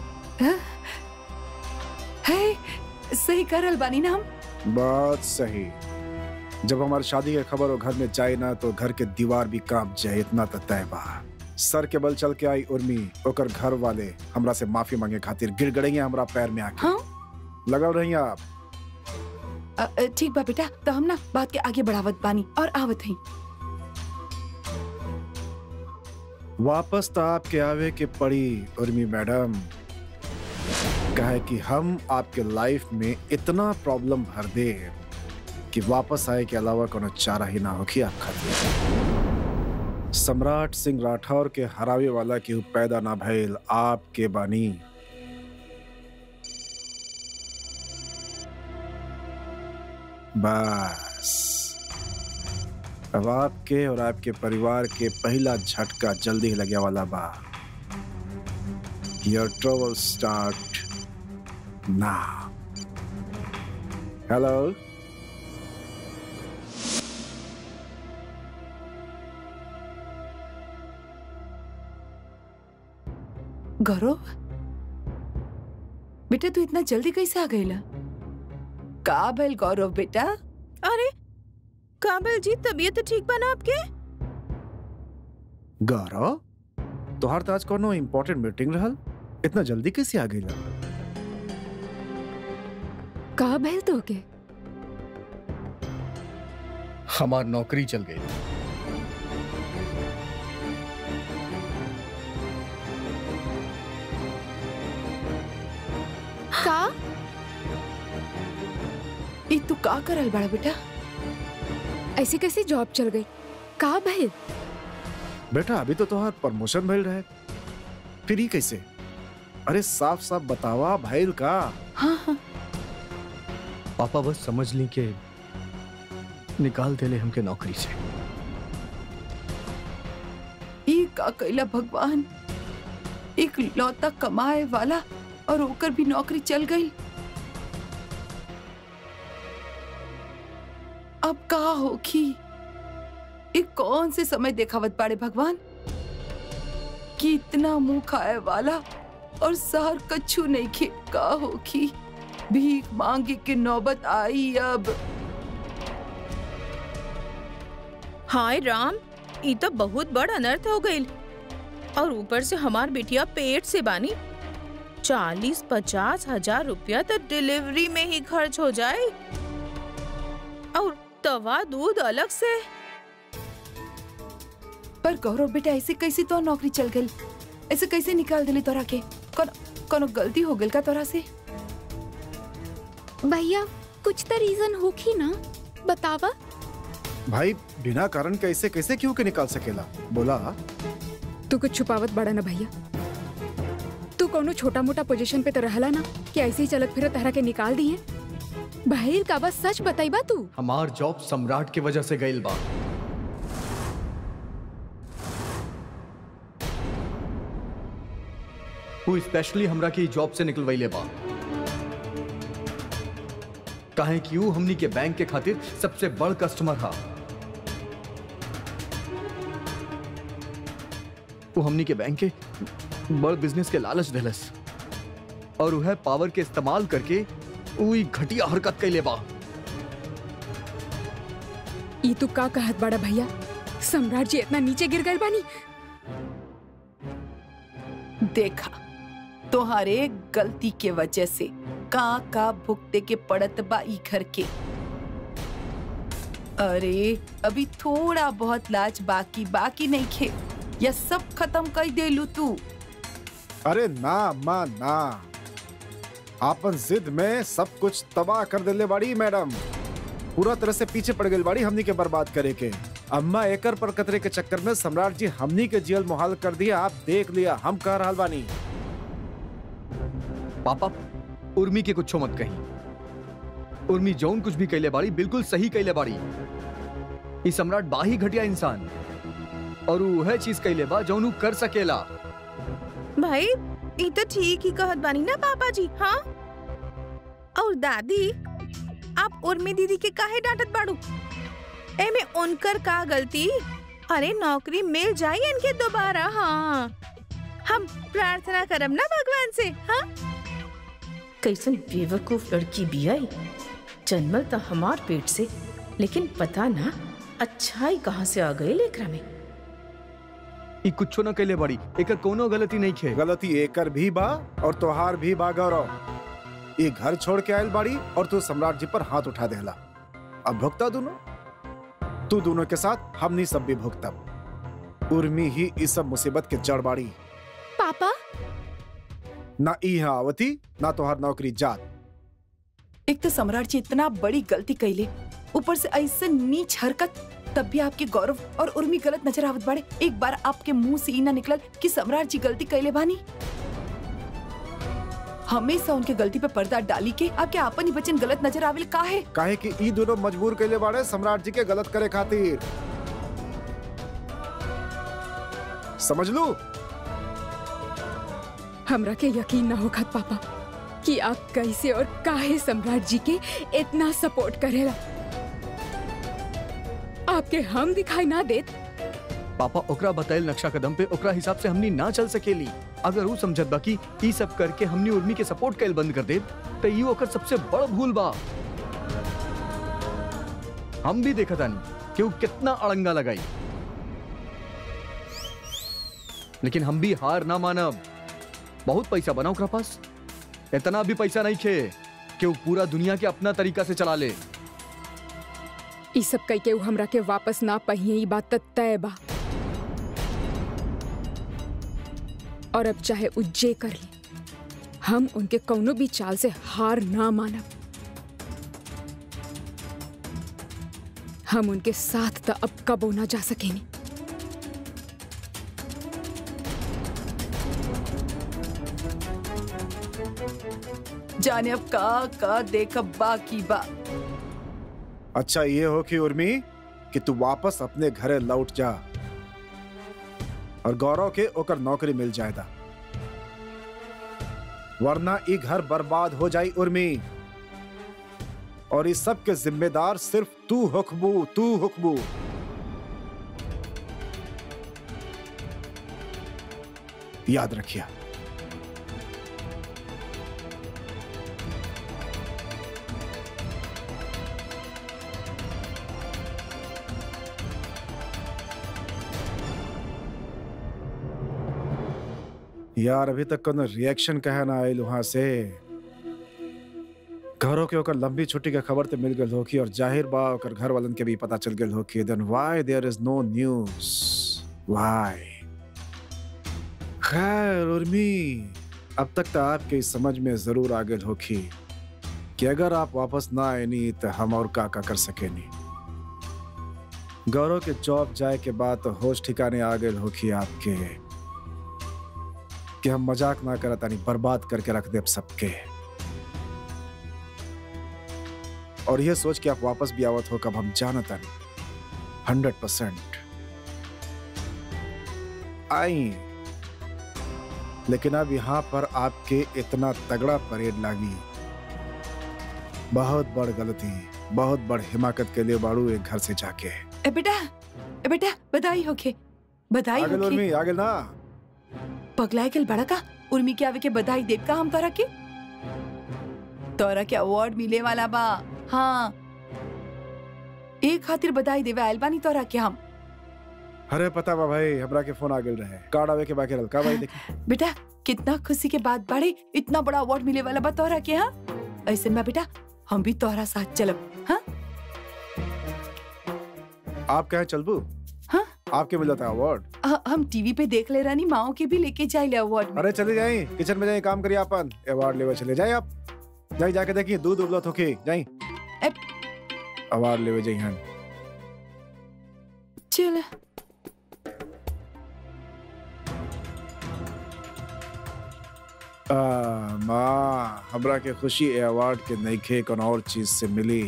है सही करल बानी ना हम बात सही जब हमारी शादी के खबर हो घर में जाए ना तो घर के दीवार भी कांप जाए इतना तो तय बा सर के बल चल के आई उर्मी ओकर घर वाले हमरा से माफी मांगे खातिर गिर गड़ेंगे हमरा पैर में आके हाँ लगाओ रही आप अ, अ, ठीक बा बेटा तो हम ना बात के आगे बढ़ावत बानी और आवत हई वापस तो आपके आवे के पड़ी उर्मी मैडम कहे कि हम आपके लाइफ में इतना प्रॉब्लम भर दे कि वापस आए के अलावा कोनो चारा ही ना होखी आप खातिर सम्राट सिंह राठौर के हरावे वाला केहू पैदा ना भइल आपके बानी बस अब आपके और आपके परिवार के पहला झटका जल्दी ही लगे वाला बा योर ट्रबल स्टार्ट ना हेलो गौरव बेटा तू इतना जल्दी कैसे आ गईला का भइल गौरव बेटा अरे काबिल जी तबीयत तो ठीक बना आपके गौरव तोहार तो आज कोनो इम्पोर्टेंट मीटिंग रहल इतना जल्दी कैसे आ गई का भैल तो के हमार नौकरी चल गई का ई तू का करल बड़ा बेटा ऐसे कैसे जॉब चल गई का भैल बेटा अभी तो तुम्हार प्रमोशन भइल रहे फिर ही कैसे अरे साफ साफ बतावा भाईल का हाँ हाँ पापा बस समझ ली के निकाल देले हमके नौकरी से ई का कैला भगवान एक लौता कमाए वाला और ओकर भी नौकरी चल गई अब का होखी ये कौन से समय देखावत बाड़े भगवान कि इतना मुंह खाए वाला और सहर कच्छू नहीं खे का होखी भीख मांगे के नौबत आई अब हाय राम ई तो बहुत बड़ अनर्थ हो गई और ऊपर से हमार बिटिया पेट से बानी चालीस पचास हजार रुपया तो डिलीवरी में ही खर्च हो जाए और तवा दूध अलग से पर गौरव बेटा ऐसे कैसे तो नौकरी चल गई ऐसे कैसे निकाल दिली तोरा के कौन कोनो गलती हो गई का तोरा से भैया कुछ तो रीजन होखी ना बतावा भाई बिना कारण के ऐसे कैसे क्यों के निकाल सकेला बोला तू कुछ छुपावत बड़ा ना भैया तू कोनो छोटा मोटा पोजीशन पे तो रहला ना कि ऐसे ही चलत फिरत तहरा के निकाल दिए भैल का बस सच बताइबा तू हमार जॉब सम्राट के वजह से गईल बा वो स्पेशली हमरा की जॉब से निकलवैले बा काहे कि ऊ हमनी के बैंक के खातिर सबसे बड़ कस्टमर हा वो हमनी के बैंक के बड़ बिजनेस के लालच देलस और वह पावर के इस्तेमाल करके ऊ ई घटिया हरकत कैले बा ई तू का कहत बड़ा भैया सम्राट जी इतना नीचे गिर गए बानी देखा तुम्हारे गलती के वजह से का का भुगते के पड़त बा ई घर के अरे अभी थोड़ा बहुत लाज बाकी बाकी नहीं खे या सब खत्म कर देलू तू अरे ना अम्मा ना आपन जिद में सब कुछ तबाह कर देले बाड़ी मैडम पूरा तरह से पीछे पड़ गई बाड़ी हमनी के बर्बाद करे के अम्मा एकर पर कतरे के चक्कर में सम्राट जी हमनी के जेल मुहाल कर दिया आप देख लिया हम कह रहा बानी पापा उर्मी के कुछो मत कही उर्मी जौन कुछ भी कैले बाड़ी बिल्कुल सही कैले बाड़ी ई सम्राट बाही घटिया इंसान और ऊ वह चीज कैले बा जौन ऊ कर सकेला भाई ई तो ठीक ही कहत बानी ना पापा जी हाँ और दादी आप उर्मी दीदी के काहे डांटत बाड़ू एमे उनकर का गलती अरे नौकरी मिल जाई इनके दोबारा हाँ हम प्रार्थना करब ना भगवान से हाँ कैसन बेवकूफ लड़की भी आई जन्मल तो हमार पेट से लेकिन पता ना अच्छाई कहाँ से आ गई लेकरा में ई कुछो न कैले बाड़ी एकर कोनो गलती नहीं खे गलती एकर भी बा और तोहार भी बा गौरव ये घर छोड़ के आयल बाड़ी और तू सम्राट जी पर हाथ उठा देला अब भुगता दोनों तू दोनों के साथ हमनी सब भी भुगतब उर्मी ही इस सब मुसीबत के जड़ बाड़ी पापा ना ई यहाँ आवती ना तोहार नौकरी जात एक तो सम्राट जी इतना बड़ी गलती कैले ऊपर से ऐसे नीच हरकत तब भी आपके गौरव और उर्मी गलत नजर आवत बाड़े एक बार आपके मुंह से ई ना निकलल कि सम्राट जी गलती कैले बानी हमेशा उनके गलती पे पर्दा डाली के आपके आपन ही बचन गलत नजर आविल काहे काहे कि ई दोनों मजबूर कैले बाड़े सम्राट जी के गलत करे खातिर समझ लू हमरा के यकीन ना होखत पापा कि आप कैसे और काहे सम्राट जी के इतना सपोर्ट करेला आपके हम दिखाई ना देत पापा ओकरा बताइल नक्शा कदम पे ओकरा हिसाब से हमनी ना चल सकेली अगर वो समझत बा कि ई सब करके हमनी उर्मी के सपोर्ट कैल बंद कर दे तो ये ओकर सबसे बड़ भूल बा हम भी देखा तानी कि वो कितना अड़ंगा लगाई लेकिन हम भी हार ना मानब बहुत पैसा बना ओकरा पास इतना भी पैसा नहीं खे कि वो पूरा दुनिया के अपना तरीका से चला ले ई सब कई के उ हमरा के वापस ना पहिए ई बात त तय बा और अब चाहे उ जे कर ले हम उनके कौनो भी चाल से हार ना मानब हम उनके साथ त अब कबो ना जा सकेनी जाने अब का का देख बाकी बा अच्छा ये हो कि उर्मी कि तू वापस अपने घरे लौट जा और गौरव के ओकर नौकरी मिल जाएगा वरना ई घर बर्बाद हो जाई उर्मी और इस सब के जिम्मेदार सिर्फ तू हुक्बू तू हुक्बू याद रखिए यार अभी तक कोनो रिएक्शन कहे ना आयल वहां से घरों के ओकर लंबी छुट्टी के खबर तो मिल गई होगी और जाहिर बा ओकर घर वालन के भी पता चल गई होगी then why there is no news why खैर उर्मी अब तक तो आपके इस समझ में जरूर आ गई होगी कि अगर आप वापस ना आएनी तो हम और का का कर सकेनी गौरव के जॉब जाए के बाद तो होश ठिकाने आ गए होगी आपके कि हम मजाक ना करत तानी बर्बाद करके रख दे सबके और यह सोच के आप वापस भी आवत हो कब हम जानत तानी हंड्रेड परसेंट आई लेकिन अब यहाँ पर आपके इतना तगड़ा परेड लागी बहुत बड़ गलती बहुत बड़ हिमाकत के लिए बाड़ू एक घर से जाके ए बेटा ए बेटा बधाई होके बधाई आगे होके उर्मी आगे ना पगलाए गेल बड़ा का उर्मी के आवे के बधाई देव का हम तोरा के तोरा के अवार्ड मिले वाला बा हाँ एक खातिर बधाई देवे आयल बानी तोरा के हम अरे पता बा भाई हमरा के फोन आ गेल रहे कार्ड आवे के बाकी रहल का भाई देखी बेटा कितना खुशी के बात बाड़े इतना बड़ा अवार्ड मिले वाला बा तोरा के हाँ ऐसे में बेटा हम भी तोहरा साथ चलब हाँ आप कहे चलबू हाँ? आपके मिला था अवार्ड ह- हम टीवी पे देख ले रानी माओ के भी लेके जाए अवार्ड में अरे चले जाए किचन में जाए काम करिए अपन अवार्ड लेवे चले जाए आप जाई जाके देखिए दूध उबलत होके जाई एप। अवार्ड लेवे जाई हम चल आ, माँ हमरा के खुशी ए अवार्ड के नईखे कौन और चीज से मिली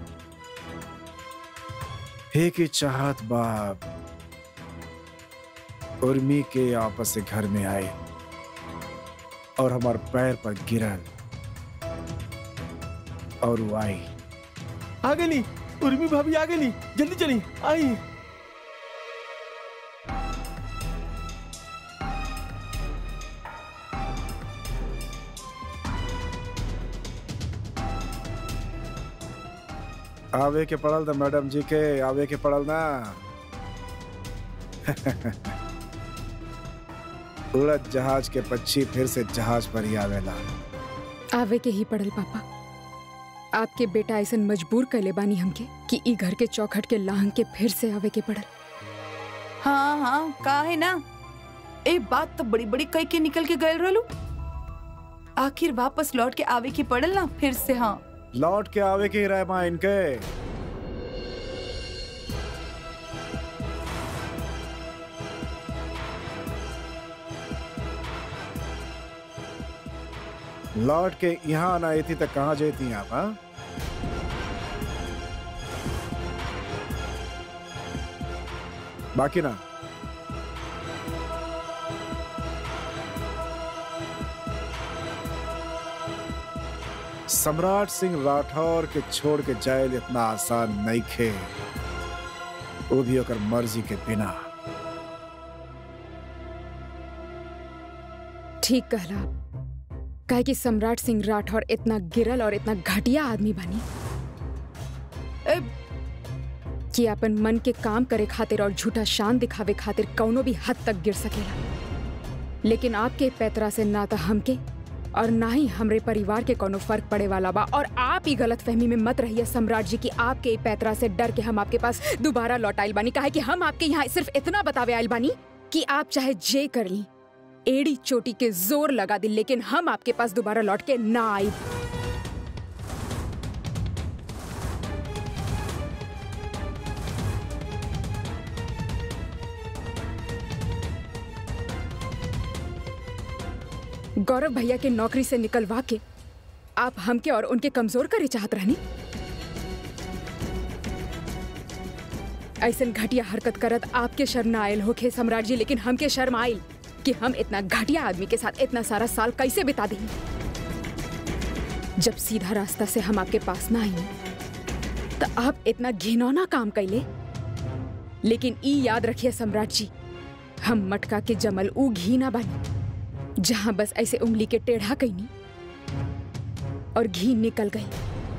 हे की चाहत बाप उर्मी के आपस से घर में आए और हमार पैर पर गिरल और वो आई आ गई उर्मी भाभी आ गई जल्दी चली आई आवे के पड़ल त मैडम जी के आवे के पड़ल ना उड़द जहाज के पक्षी फिर से जहाज पर ही आवेला आवे के ही पड़ल पापा आपके बेटा ऐसा मजबूर कैले बानी हमके कि ई घर के चौखट के लांग के फिर से आवे के पड़ल हाँ हाँ का है ना ए बात तो बड़ी बड़ी कह के निकल के गए रहलू आखिर वापस लौट के आवे की पड़ल ना फिर से हाँ लौट के आवे के ही रहे माँ इनके लौट के यहाँ आना आई थी तो कहाँ जेती आप हाँ बाकी ना सम्राट सिंह राठौर के छोड़ के जायल इतना आसान नहीं खे वो भी ओकर मर्जी के बिना ठीक कहला काहे कि सम्राट सिंह राठौर इतना गिरल और इतना घटिया आदमी बनी ए, कि अपन मन के काम करे खातिर और झूठा शान दिखावे खातिर कौनो भी हद तक गिर सकेला लेकिन आपके पैतरा से ना तो हमके और ना ही हमरे परिवार के कोनो फर्क पड़े वाला बा और आप ही गलत फहमी में मत रहिए सम्राट जी की आपके ई पैतरा से डर के हम आपके पास दोबारा लौट आइल बानी काहे कि हम आपके यहाँ सिर्फ इतना बतावे आइल बानी कि आप चाहे जे कर ली एड़ी चोटी के जोर लगा दी लेकिन हम आपके पास दोबारा लौट के ना आई गौरव भैया के नौकरी से निकलवा के आप हमके और उनके कमजोर करे चाहत रहनी ऐसन घटिया हरकत करत आपके शर्म ना आयल होखे सम्राट जी लेकिन हमके शर्म आयल कि हम इतना घटिया आदमी के साथ इतना सारा साल कैसे बिता दें जब सीधा रास्ता से हम आपके पास ना आई तो आप इतना घिनौना काम कैले लेकिन ई याद रखिए सम्राट जी हम मटका के जमल ऊ घी ना बनी जहां बस ऐसे उंगली के टेढ़ा कैनी और घी निकल गई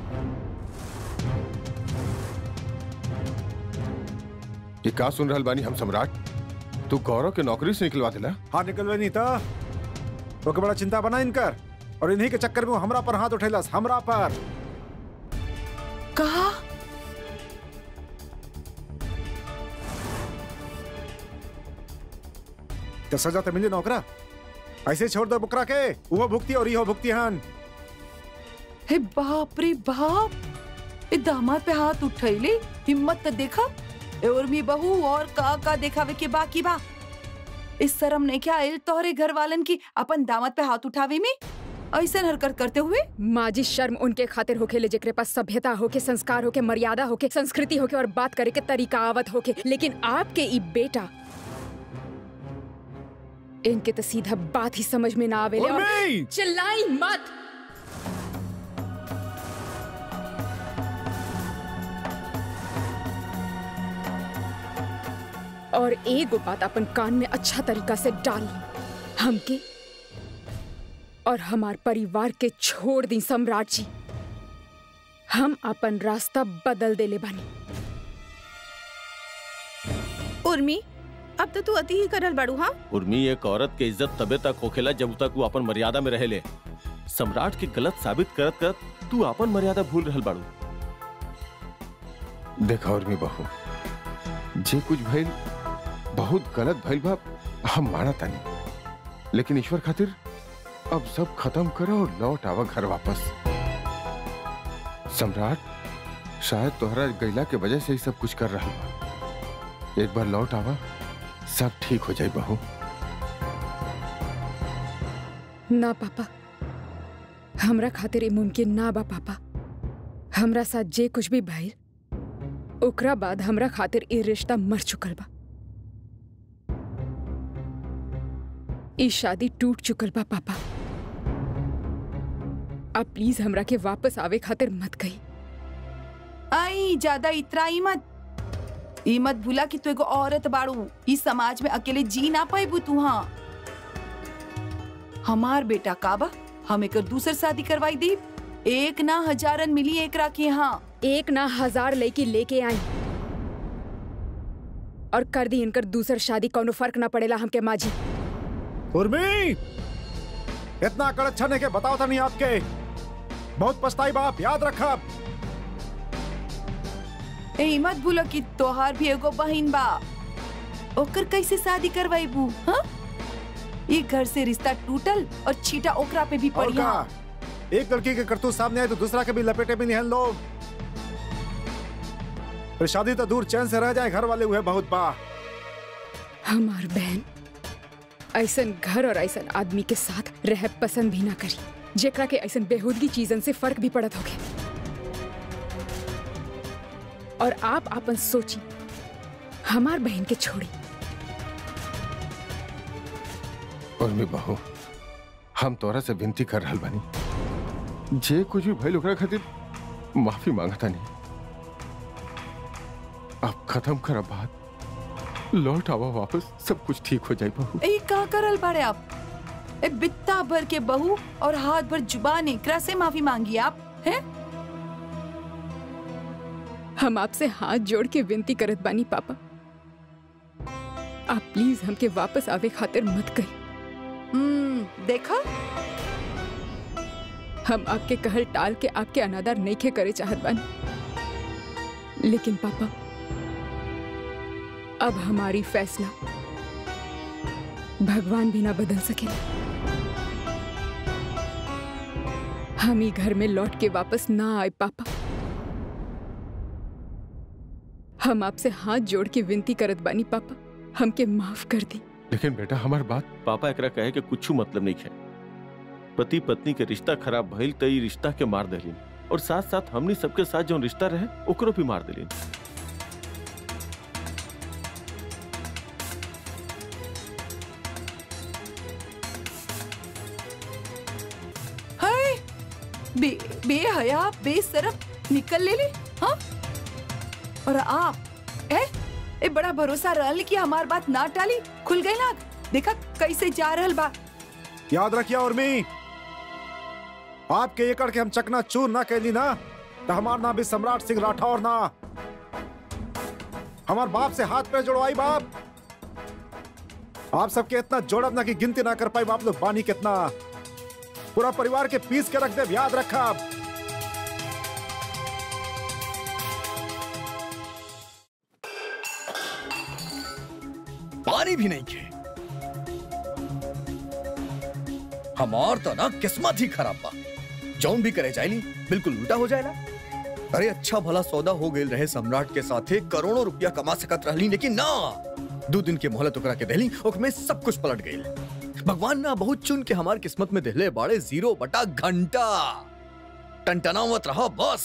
ये का सुन रहल बानी हम सम्राट तू गौरव के नौकरी से निकलवा दिला हाँ निकलवे नहीं था ओके बड़ा चिंता बना इनकर और इन्हीं के चक्कर में वो हमरा पर हाथ उठेलस हमरा पर कहा तो सजा तो मिली नौकरा ऐसे छोड़ दो बुकरा के वो भुगती और यो भुगती हन हे बाप रे बाप ए दामाद पे हाथ उठैले हिम्मत त देखा ए और मी बहू और का का देखावे के बाकी बा इस शर्म नहीं क्या आयल तोहरे घर वालन की अपन दामाद पे हाथ उठावे में ऐसा हरकत करते हुए माजी शर्म उनके खातिर होके ले जेकरे पास सभ्यता होके संस्कार होके मर्यादा होके संस्कृति होके और बात करे के तरीका आवत होके लेकिन आपके ई बेटा इनके तो सीधा बात ही समझ में ना आवेले और उर्मी! चिल्लाई मत और एक बात अपन कान में अच्छा तरीका से डाल ली हमके और हमार परिवार के छोड़ दी सम्राट जी हम अपन रास्ता बदल देले बानी उर्मी अब तो तू अति ही करल बाड़ू हाँ उर्मी एक औरत के इज्जत तबे तक होखेला जब तक वो अपन मर्यादा में रहेले सम्राट के गलत साबित करत करत तू अपन मर्यादा भूल रहल बाड़ू देखा और मैं बहू जे कुछ भइल बहुत गलत भइल बा हम माना तानी लेकिन ईश्वर खातिर अब सब खत्म करो और लौट आवा घर वापस सम्राट शायद तोहरा गैला के वजह से ही सब कुछ कर रहा बा एक बार लौट आवा सब ठीक हो जाए बहू ना पापा हमरा खातिर ई मुमकिन ना बा पापा हमरा साथ जे कुछ भी भइल ओकरा बाद हमरा खातिर ई रिश्ता मर चुकल बा ई शादी टूट चुकल बा पापा आप प्लीज हमरा के वापस आवे खातिर मत कही आई ज्यादा इतराई मत ई मत भूला कि तू एगो औरत बाड़ू इस समाज में अकेले जी ना पाइबू तू हाँ हमार बेटा काबा हम एकर दूसर शादी करवाई दी एक ना हजारन मिली एकरा के यहाँ एक ना हजार लड़की लेके आई और कर दी इनकर दूसर शादी कौनो फर्क ना पड़ेला हमके माजी उर्मी इतना कड़क छने के बताओ था नहीं आपके बहुत पछताई बाप याद रखब ए ई मत भूलो कि तोहार भी एगो बहिन बा ओकर कैसे शादी करवाईबू हाँ ये घर से रिश्ता टूटल और छीटा ओकरा पे भी और पड़ी का हाँ। एक लड़की के करतूत सामने आए तो दूसरा के भी लपेटे में निहन लोग फिर शादी तो दूर चैन से रह जाए घर वाले हुए बहुत बा हमार बहन ऐसन घर और ऐसन आदमी के साथ रह पसंद भी ना करी जेकरा के ऐसन बेहूदगी चीजन से फर्क भी पड़त होगे और आप आपन सोची हमार बहन के छोड़ी और मैं बहू हम तोरा से विनती कर रहल बानी जे कुछ भी भइल ओकरा खातिर माफी मांगता नहीं अब खत्म कर बात लौट आवा वापस सब कुछ ठीक हो जाए बहू ए का करल बाड़े आप ए बित्ता भर के बहू और हाथ भर जुबान एकरा से माफी मांगी आप हैं हम आपसे हाथ जोड़ के विनती करत बानी पापा आप प्लीज हमके वापस आवे खातिर मत कही हम्म देखा हम आपके कहल टाल के आपके अनादर नहीं करे चाहत बानी लेकिन पापा अब हमारी फैसला भगवान भी ना बदल सके हम ही घर में लौट के वापस ना आए पापा हम आपसे हाथ जोड़ के विनती करत बानी पापा हमके माफ कर दी लेकिन बेटा हमार बात पापा एकरा कहे के कुछ मतलब नहीं है पति पत्नी के रिश्ता खराब भइल त ई रिश्ता के मार देलिन और साथ साथ हमनी सबके साथ जो रिश्ता रहे ओकरो भी मार देलिन हाय बे बेहया बेसरफ निकल ले ले हाँ और आप ए ए बड़ा भरोसा रहल कि हमार बात ना टाली खुल गई ना देखा कैसे जा रहल बा याद रखिए और मी आपके एकड़ के हम चकना चूर ना कैली ना तो हमार नाम भी सम्राट सिंह राठौर ना हमार बाप से हाथ पे जोड़वाई बाप आप सबके इतना जोड़ब ना कि गिनती ना कर पाई बाप लोग बानी कितना पूरा परिवार के पीस के रख दे याद रखा आप पानी भी नहीं खे हमार तो ना किस्मत ही खराब बा जौन भी करे जाए बिल्कुल उल्टा हो जाएला अरे अच्छा भला सौदा हो गए रहे सम्राट के साथे करोड़ों रुपया कमा सकत रहली लेकिन ना दो दिन के मोहलत ओकरा के देली ओकमे सब कुछ पलट गई भगवान ना बहुत चुन के हमार किस्मत में देहले बाड़े जीरो बटा घंटा टनटनावत रहा बस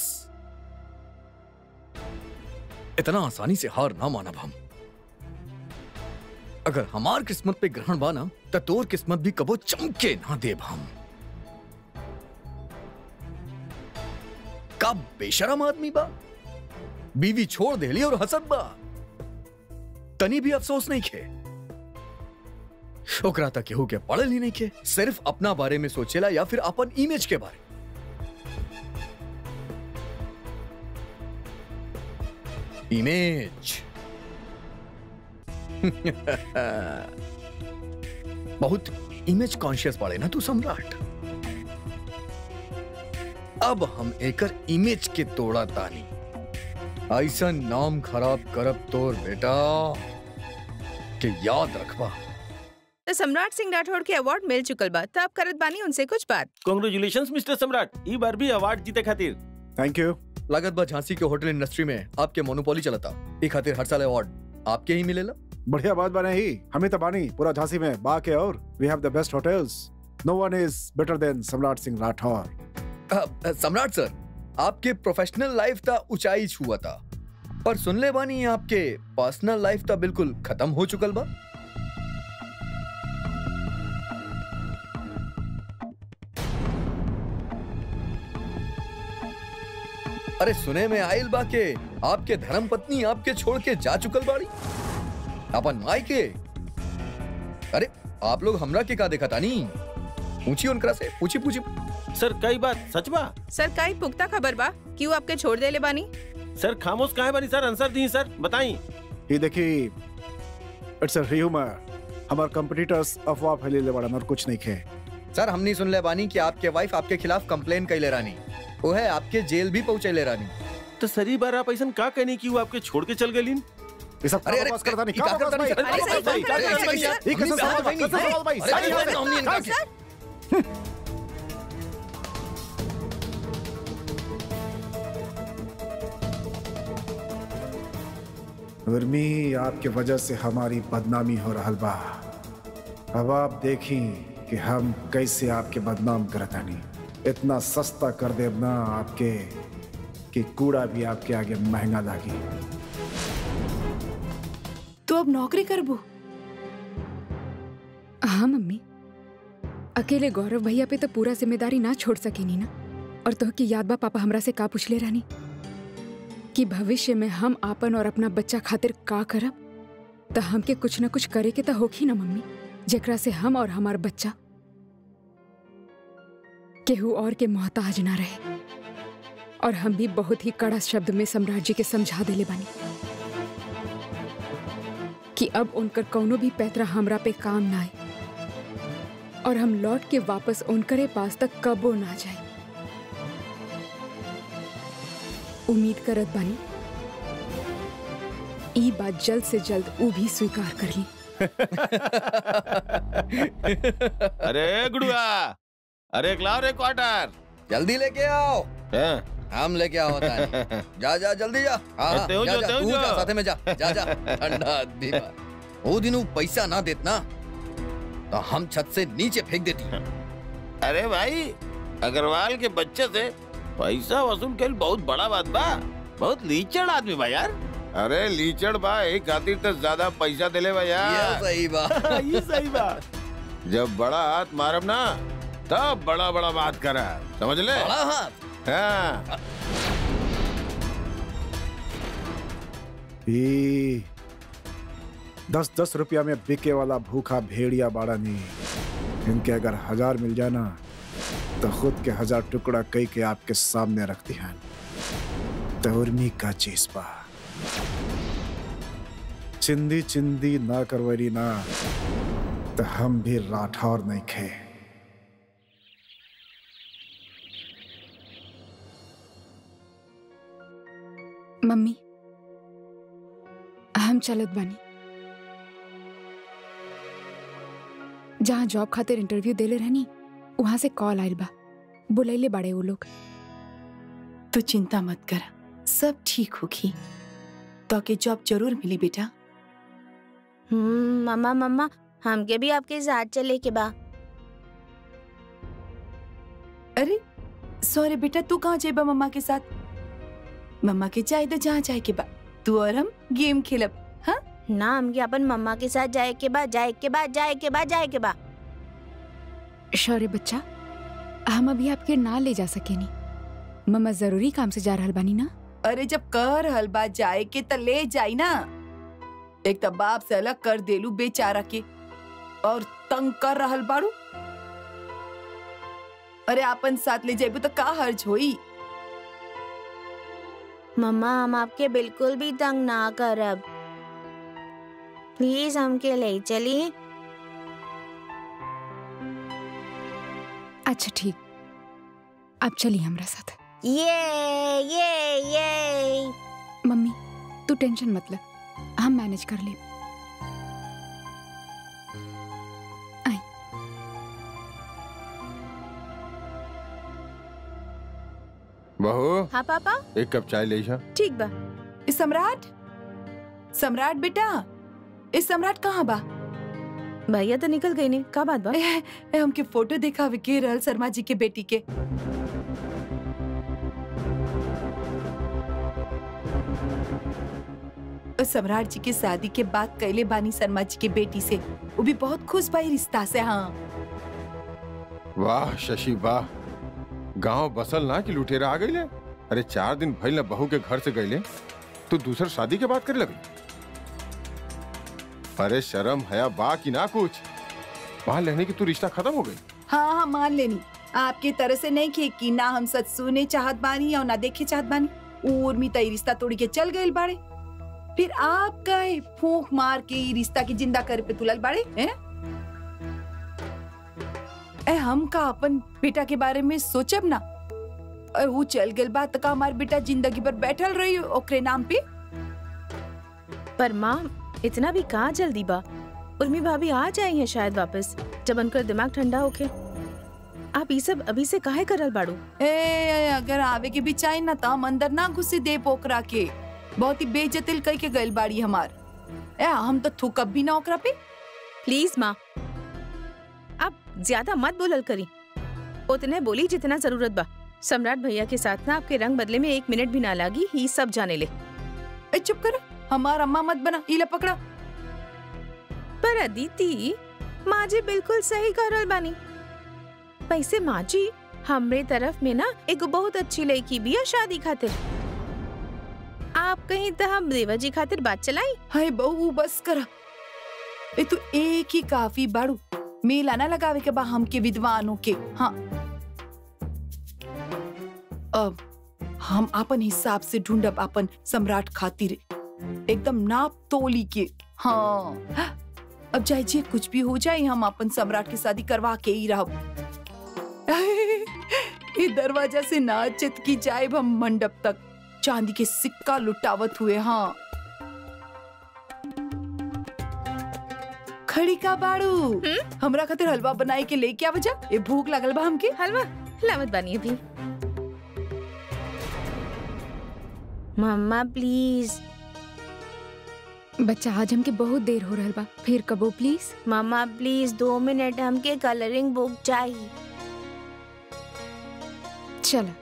इतना आसानी से हार ना मानब हम अगर हमार किस्मत पे ग्रहण बाना त तोर किस्मत भी कबो चमके ना देब हम का बेशरम आदमी बा बीवी छोड़ देली और हसत बा तनी भी अफसोस नहीं खे ओकरा तक केहू के पढ़ल ही नहीं खे सिर्फ अपना बारे में सोचेला या फिर अपन इमेज के बारे इमेज बहुत इमेज कॉन्शियस पड़े ना तू सम्राट अब हम एकर इमेज के तोड़ा तानी ऐसा नाम खराब करब तोर बेटा के याद रखबा तो सम्राट सिंह राठौड़ के अवार्ड मिल चुकल बा तो आप करत बानी उनसे कुछ बात कांग्रेचुलेशंस मिस्टर सम्राट ई बार भी अवार्ड जीते खातिर थैंक यू लागत बा झांसी के होटल इंडस्ट्री में आपके मोनोपोली चलता ई खातिर हर साल अवार्ड आपके ही मिलेला बढ़िया बात बने ही हमें तो बानी पूरा झांसी में बा के और we have the best hotels no one is better than Samrat Singh Rathore uh, uh, Samrat sir आपके प्रोफेशनल लाइफ था ऊंचाई छुआ था पर सुन ले बानी आपके पर्सनल लाइफ था बिल्कुल खत्म हो चुकल बा अरे सुने में आयल बा के आपके धर्म पत्नी आपके छोड़ के जा चुकल बाड़ी अपन माई के अरे आप लोग हमरा के का देखा तानी पूछी उनकरा से पूछी पूछी सर कई बात सच बा सर काई पुख्ता खबर बा क्यों आपके छोड़ देले बानी सर खामोश काहे बनी सर आंसर दी सर बताई ये देखी इट्स अ ह्यूमर हमार कंपटीटर्स अफवाह फैले बड़ा और कुछ नहीं खे सर हमने सुन ले बानी कि आपके वाइफ आपके खिलाफ कंप्लेन कैले रानी वो है आपके जेल भी पहुंचे रानी तो सरी बार आप ऐसा का कहनी कि वो आपके छोड़ के चल गई ये सब अरे, का अरे, बकवास करता नहीं ये का क्या बकवास करता भाई नहीं? अरे, सही का बात बकवास करता भाई? नहीं, ये सर। कैसे हमने सवाल बात भाई? नहीं कैसे अरे, सवाल भाई? अरे, हमने इनका सर, के- उर्मी आपके वजह से हमारी बदनामी हो रहा बा अब आप देखी कि हम कैसे आपके बदनाम करतानी इतना सस्ता कर दे ना आपके कि कूड़ा भी आपके आगे महंगा लागी तू अब नौकरी करबू हाँ मम्मी अकेले गौरव भैया पे तो पूरा जिम्मेदारी ना छोड़ सकेनी ना और तो की याद बा पापा हमरा से का पूछले रानी कि भविष्य में हम आपन और अपना बच्चा खातिर का करब तो हमके कुछ न कुछ करे के तो होखी ना मम्मी जेकरा से हम और हमार बच्चा केहू और के मोहताज ना रहे और हम भी बहुत ही कड़ा शब्द में सम्राट जी के समझा देले बानी कि अब उनकर कौनो भी पैतरा हमरा पे काम ना आए और हम लौट के वापस उनकरे पास तक कबो ना जाए उम्मीद करत बानी ई बात जल्द से जल्द ऊ भी स्वीकार कर ली अरे गुड़ुआ अरे लाओ रे क्वार्टर जल्दी लेके आओ हैं? हम लेके आओ होता है जा जा जल्दी जा हाँ हाँ, तेऊ जा जो, जा तेऊ तू जो। जा साथे में जा जा जा ठंडा आदमी बा। वो दिन वो पैसा ना देतना तो हम छत से नीचे फेंक देती अरे भाई अग्रवाल के बच्चे से पैसा वसूल कर बहुत बड़ा बात बा बहुत लीचड़ आदमी बा यार अरे लीचड़ बा एक खातिर तो ज्यादा पैसा दिले बा ये यार सही बात ये सही बात जब बड़ा हाथ मारब ना तब बड़ा बड़ा बात करा समझ ले बड़ा हाथ हाँ ई दस दस रुपया में बिके वाला भूखा भेड़िया बाड़ा नहीं इनके अगर हजार मिल जाना तो खुद के हजार टुकड़ा कई के आपके सामने रखती हैं तो उर्मी का चीज पा चिंदी चिंदी ना करवरी ना तो हम भी राठौर नहीं खे मम्मी हम चलत बानी जहाँ जॉब खातिर इंटरव्यू देले रहनी वहां से कॉल आयल बा बुलैले बाड़े वो लोग तू चिंता मत कर सब ठीक होगी तो के जॉब जरूर मिली बेटा हम्म मम्मा मम्मा हमके भी आपके साथ चले के बा अरे सॉरी बेटा तू कहाँ जाएबा मम्मा के साथ मम्मा के चाहे तो जहाँ जाए के बा तू और हम गेम खेलब ना हमके अपन मम्मा के साथ जाए के बा जाए के बा जाए के बा जाए के बा शौर्य बच्चा हम अभी आपके ना ले जा सकेनी मम्मा जरूरी काम से जा रहल बानी ना अरे जब कर हलबा जाए के त ले जाई ना एक तो बाप से अलग कर देलू बेचारा के और तंग कर रहल बाड़ू अरे आपन साथ ले जाबू तो का हर्ज होई मम्मा हम आपके बिल्कुल भी तंग ना करब प्लीज हमके ले चली अच्छा ठीक आप चलिए हमरा साथ ये ये ये मम्मी तू टेंशन मत ले हम मैनेज कर ले बहू हाँ पापा एक कप चाय ले जा ठीक बा ए, सम्राट सम्राट बेटा इस सम्राट कहाँ बा भैया तो निकल गई नहीं का बात बा ए, ए, हमके फोटो देखा के रहल शर्मा जी के बेटी के अ, सम्राट जी के शादी के बाद कैले बानी शर्मा जी के बेटी से वो भी बहुत खुश भाई रिश्ता से हाँ वाह शशि वाह गांव बसल ना कि लुटेरा आ गईले अरे चार दिन भइल ना बहू के घर से गईले तो दूसर शादी के बात करे लगी अरे शर्म हया बा कि ना कुछ वहां लेने की तू रिश्ता खत्म हो गई हाँ हाँ मान लेनी आपके तरह से नहीं खे कि ना हम सच सुने चाहत बानी और ना देखे चाहत बानी उर्मी तई रिश्ता तोड़ी के चल गए बाड़े फिर आप कहे फूंक मार के ई रिश्ता की जिंदा करे पे तुलल बाड़े हैं ए हम का अपन बेटा के बारे में सोचब ना ए, वो चल गल बा त का हमार बेटा जिंदगी भर बैठल रही ओकरे नाम पे पर माँ इतना भी कहाँ जल्दी बा उर्मी भाभी आ जाई हैं शायद वापस जब उनकर दिमाग ठंडा होके आप ये सब अभी से काहे करल बाड़ू ए, ए अगर आवे के भी चाहे ना त हम अंदर ना घुसे दे पोकरा के बहुत ही बेजतिल कह के गइल बाड़ी हमार ए हम तो थूकब भी ना ओकरा पे प्लीज माँ आप ज्यादा मत बोलल करी उतने बोली जितना जरूरत बा सम्राट भैया के साथ ना आपके रंग बदले में एक मिनट भी ना लागी ही सब जाने ले ए चुप कर हमार अम्मा मत बना इला पकड़ा पर अदिति माँ जी बिल्कुल सही कह रहल बानी पैसे माँ जी हमरे तरफ में ना एक बहुत अच्छी लड़की भी है शादी खातिर आप कहीं तो हम देवा जी खातिर बात चलाई हाय बहू बस कर ए तू एक ही काफी बाड़ू मेला ना लगावे के बा हमके विद्वानों के हाँ अब हम अपन हिसाब से ढूंढब अपन सम्राट खातिर एकदम नाप तोली के हाँ अब जाए जे कुछ भी हो जाए हम अपन सम्राट की शादी करवा के ही रहब ये दरवाजा से ना चित की जाए हम मंडप तक चांदी के सिक्का लुटावत हुए हाँ खड़ी का बाड़ू हमरा खातिर हलवा बनाई के लेके आवा जा ए भूख लागल बा हमके हलवा लावत बानी अभी मम्मा प्लीज बच्चा आज हमके बहुत देर हो रहल बा फिर कबो प्लीज मम्मा प्लीज दो मिनट हमके कलरिंग बुक चाहिए चला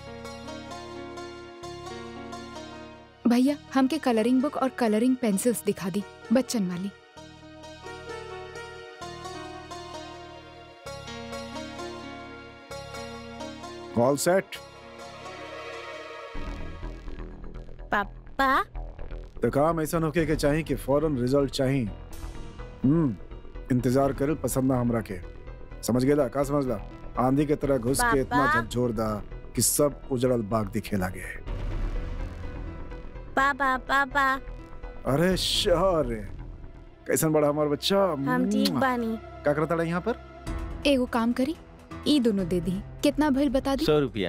भैया हमके कलरिंग बुक और कलरिंग पेंसिल्स दिखा दी बच्चन वाली ऑल सेट पापा तो काम ऐसा होके के चाहिए कि फौरन रिजल्ट चाहिए हम्म इंतजार करल पसंद ना हमरा के समझ गेला का समझला आंधी के तरह घुस के इतना पापा। झकझोर दा कि सब उजड़ल बाग दिखे लागे पापा पापा अरे शहर कैसन बड़ा हमार बच्चा हम ठीक मुआ। बानी का करता यहाँ पर एगो काम करी ई दोनों दे दी कितना भइल बता दी सौ रुपया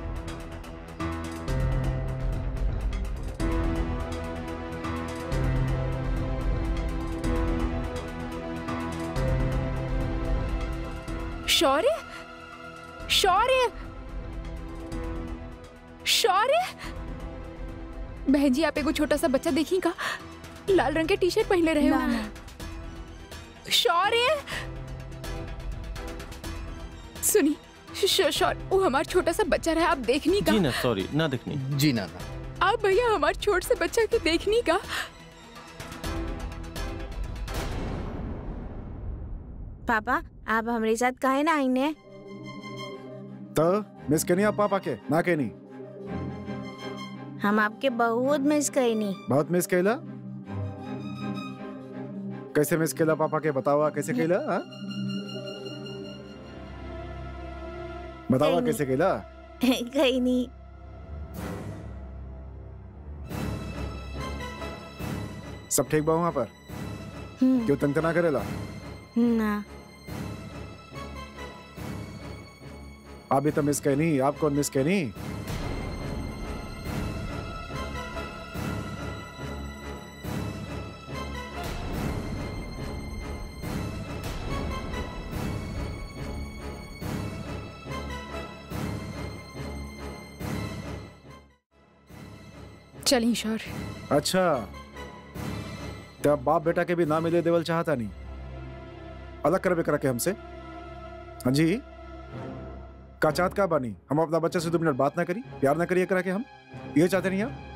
शौर्य शौर्य शौर्य बहन जी आप एगो छोटा सा बच्चा देखी का लाल रंग के टी शर्ट पहने रहे हो ना, ना। शौर्य सुनी श- शौर्य वो हमार छोटा सा बच्चा रहा आप देखनी का जी ना सॉरी ना देखनी जी नाना आप भैया हमार छोट से बच्चा के देखनी का पापा आप हमारे साथ काहे ना आईने तो मिस के नहीं आप पापा के ना के नहीं हम आपके बहुत मिस करनी बहुत मिस कैला कैसे मिस कैला पापा के बतावा कैसे कैला हाँ? बतावा नहीं। कैसे कैला कहीं नहीं सब ठीक बा वहाँ पर हम्म, क्यों तंग तो ना करेला ना आप भी तो मिस कहनी आप कौन मिस कहनी चलिए शौर्य अच्छा तो अब बाप बेटा के भी ना मिले देवल चाहता नहीं अलग करबे करा के हमसे हाँ जी का चाहत का बानी हम अपना बच्चे से दो मिनट बात ना करी प्यार ना करिए करा के हम ये चाहते नहीं आप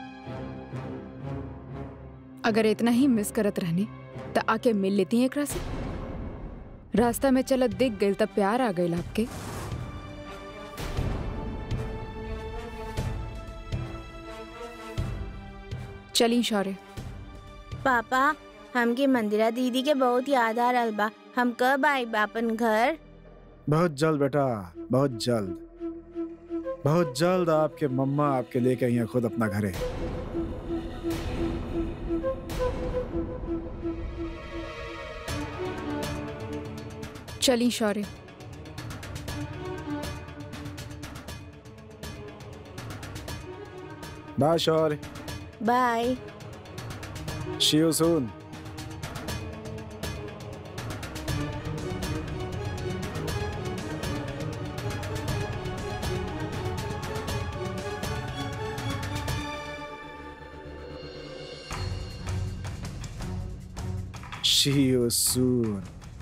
अगर इतना ही मिस करत रहने तो आके मिल लेती हैं एकरा से रास्ता में चलत दिख गई तब प्यार आ गई आपके चली शौर्य पापा हमके मंदिरा दीदी के बहुत याद आ रहल बा हम कब आई बा अपन घर बहुत जल्द बेटा बहुत जल्द बहुत जल्द आपके मम्मा आपके लेके आई हैं खुद अपना घरे चली शौर्य बाय शौर bye see you soon See you soon.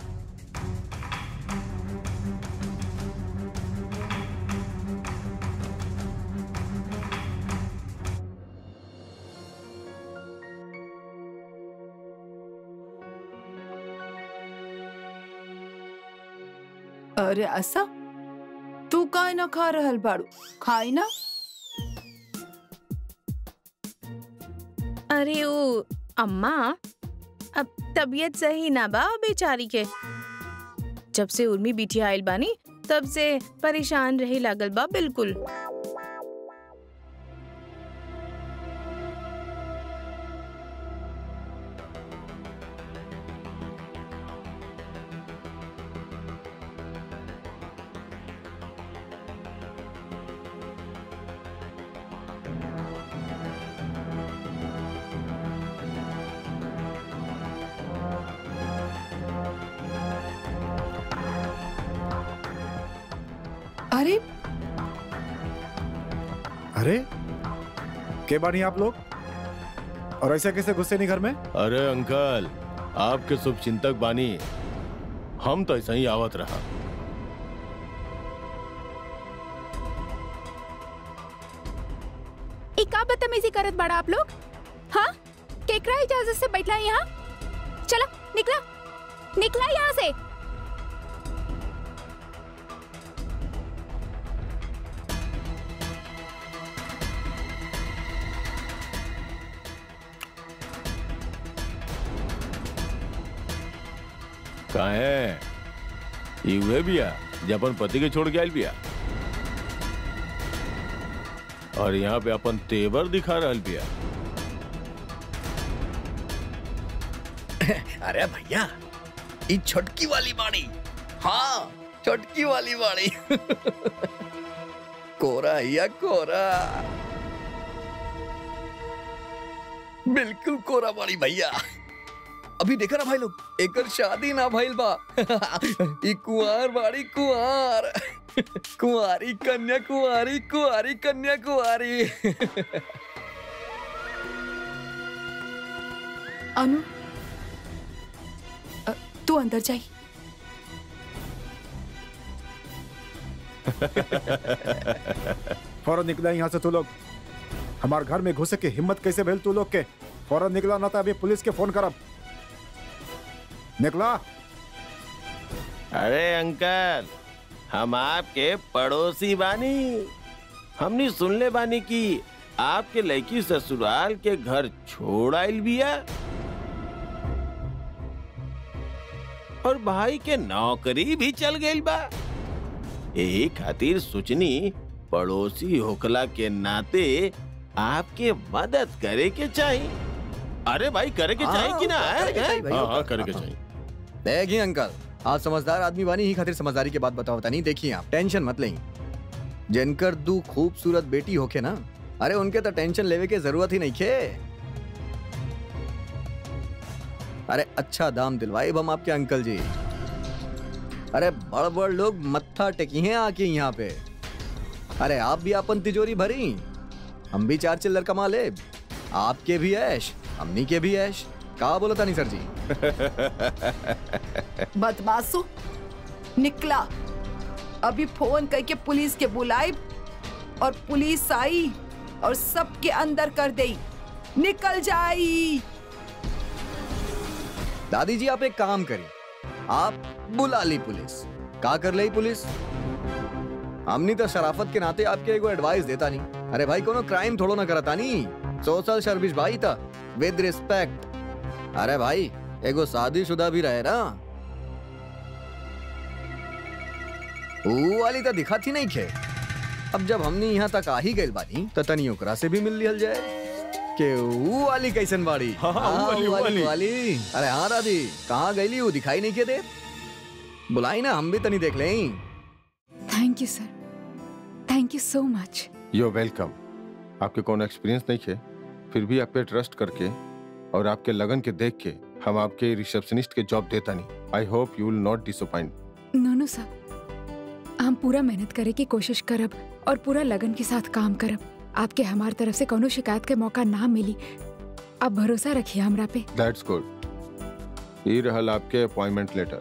अरे ऐसा तू काय ना खा रहल बाड़ू खाई ना अरे ओ अम्मा अब तबीयत सही ना बा बेचारी के जब से उर्मी बिटिया आइल बानी तब से परेशान रहे लागल बा बिल्कुल अरे अरे के बानी आप लोग और ऐसे कैसे गुस्से नहीं घर में अरे अंकल आपके शुभ चिंतक बानी हम तो ऐसा ही आवत रहा ई का बदतमीजी करत बड़ा आप लोग हाँ केकरा इजाजत से बैठला यहाँ चला निकला निकला यहाँ से काहे ई उहे बिया जे अपन पति के छोड़ के आयल बिया और यहाँ पे अपन तेवर दिखा रहल बिया अरे भैया ई छोटकी वाली बाड़ी हाँ छोटकी वाली बाड़ी कोरा या कोरा बिल्कुल कोरा बाड़ी भैया अभी देखा ना भाई लोग एकर शादी ना भइल बा ई कुंवार बाड़ी कुंवार कुंवारी कन्या कुंवारी कुंवारी कन्या कुंवारी अनु अ, तू अंदर जाई फौरन निकला यहाँ से तू लोग हमारे घर में घुसे के हिम्मत कैसे भेल तू लोग के फौरन निकला ना था अभी पुलिस के फोन करब निकला अरे अंकल हम आपके पड़ोसी बानी हमने सुनले बानी कि आपके लड़की ससुराल के घर छोड़ आयल बिया और भाई के नौकरी भी चल गई बा यही खातिर सोचनी पड़ोसी होकला के नाते आपके मदद करे के चाहिए अरे भाई करे के चाहिए कि ना हाँ, करे के चाहिए भाई, हाँ हाँ करे के चाहिए देखिए अंकल आप समझदार आदमी बानी ही खातिर समझदारी के बात बताओ नहीं देखिए आप टेंशन मत लें जिनकर दू खूबसूरत बेटी होके ना अरे उनके तो टेंशन लेवे के जरूरत ही नहीं खे अरे अच्छा दाम दिलवाए हम आपके अंकल जी अरे बड़ बड़ लोग मत्था टेकी हैं आके यहाँ पे अरे आप भी अपन तिजोरी भरी हम भी चार चिल्लर कमा ले आपके भी ऐश हमनी के भी ऐश कहा बोला था नहीं सर जी बदमाशो निकला अभी फोन करके पुलिस के बुलाई और पुलिस आई और सबके अंदर कर दई निकल जाई दादी जी आप एक काम करिए आप बुला ली पुलिस का कर ली पुलिस हमनी तो शराफत के नाते आपके एगो एडवाइस देता नहीं अरे भाई कोनो क्राइम थोड़ो ना करता नहीं सोशल सर्विस भाई था विद रिस्पेक्ट अरे भाई एगो शादीशुदा भी रहे ना ऊ वाली तो दिखा थी नहीं खे अब जब हमनी यहाँ तक आ ही गए बानी तो तनी ओकरा से भी मिल लियल जाए के ऊ वाली कैसन बाड़ी हाँ, हाँ, ऊ वाली, ऊ ऊ वाली। वाली अरे हाँ दादी कहाँ गईली वो दिखाई नहीं के दे बुलाई ना हम भी तनी देख लें thank you sir thank you so much you welcome आपके कोनो एक्सपीरियंस नहीं है फिर भी आप पे ट्रस्ट करके और आपके लगन के देख के हम आपके रिसेप्शनिस्ट के जॉब देता नहीं I hope you will not disappoint no no sir हम पूरा मेहनत करे की कोशिश करब और पूरा लगन के साथ काम करब आपके हमार तरफ से कोनो शिकायत के मौका ना मिली आप भरोसा रखिए हमरा पे दैट्स गुड ये रहल आपके अपॉइंटमेंट लेटर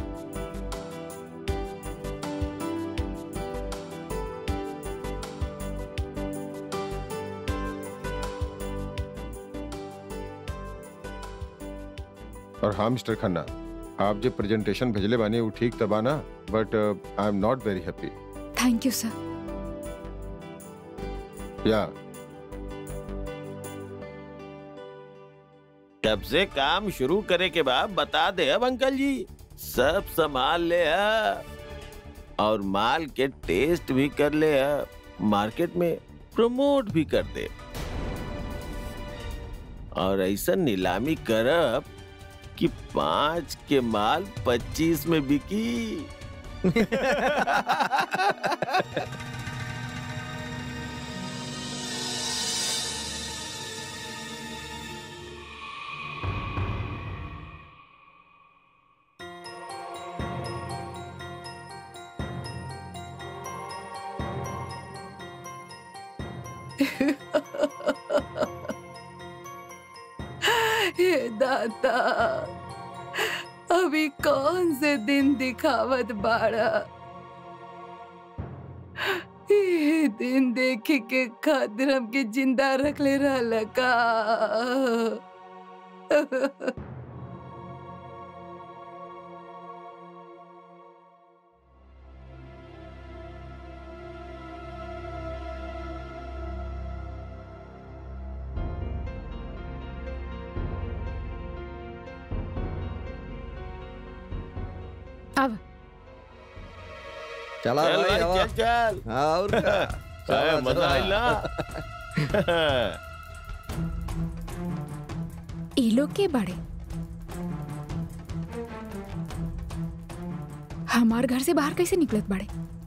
और हाँ मिस्टर खन्ना आप जो प्रेजेंटेशन भेजले बानी वो ठीक तबा ना but I am not very happy thank you sir या कब से काम शुरू करे के बाद बता दे अब अंकल जी सब संभाल ले अब। और माल के टेस्ट भी कर ले अब। मार्केट में प्रमोट भी कर दे और ऐसा नीलामी करब कि पांच के माल पच्चीस में बिकी हे दाता अभी कौन से दिन दिखावत बाड़ा ये दिन देखे के खातिर हमके जिंदा रख ले रहल का अब चला चल भाई भाई हवा। चल चल हाँ, और क्या? चाहे चला, मजा चला। आइला ई लोग के बाड़े हमार घर से बाहर कैसे निकलत बाड़े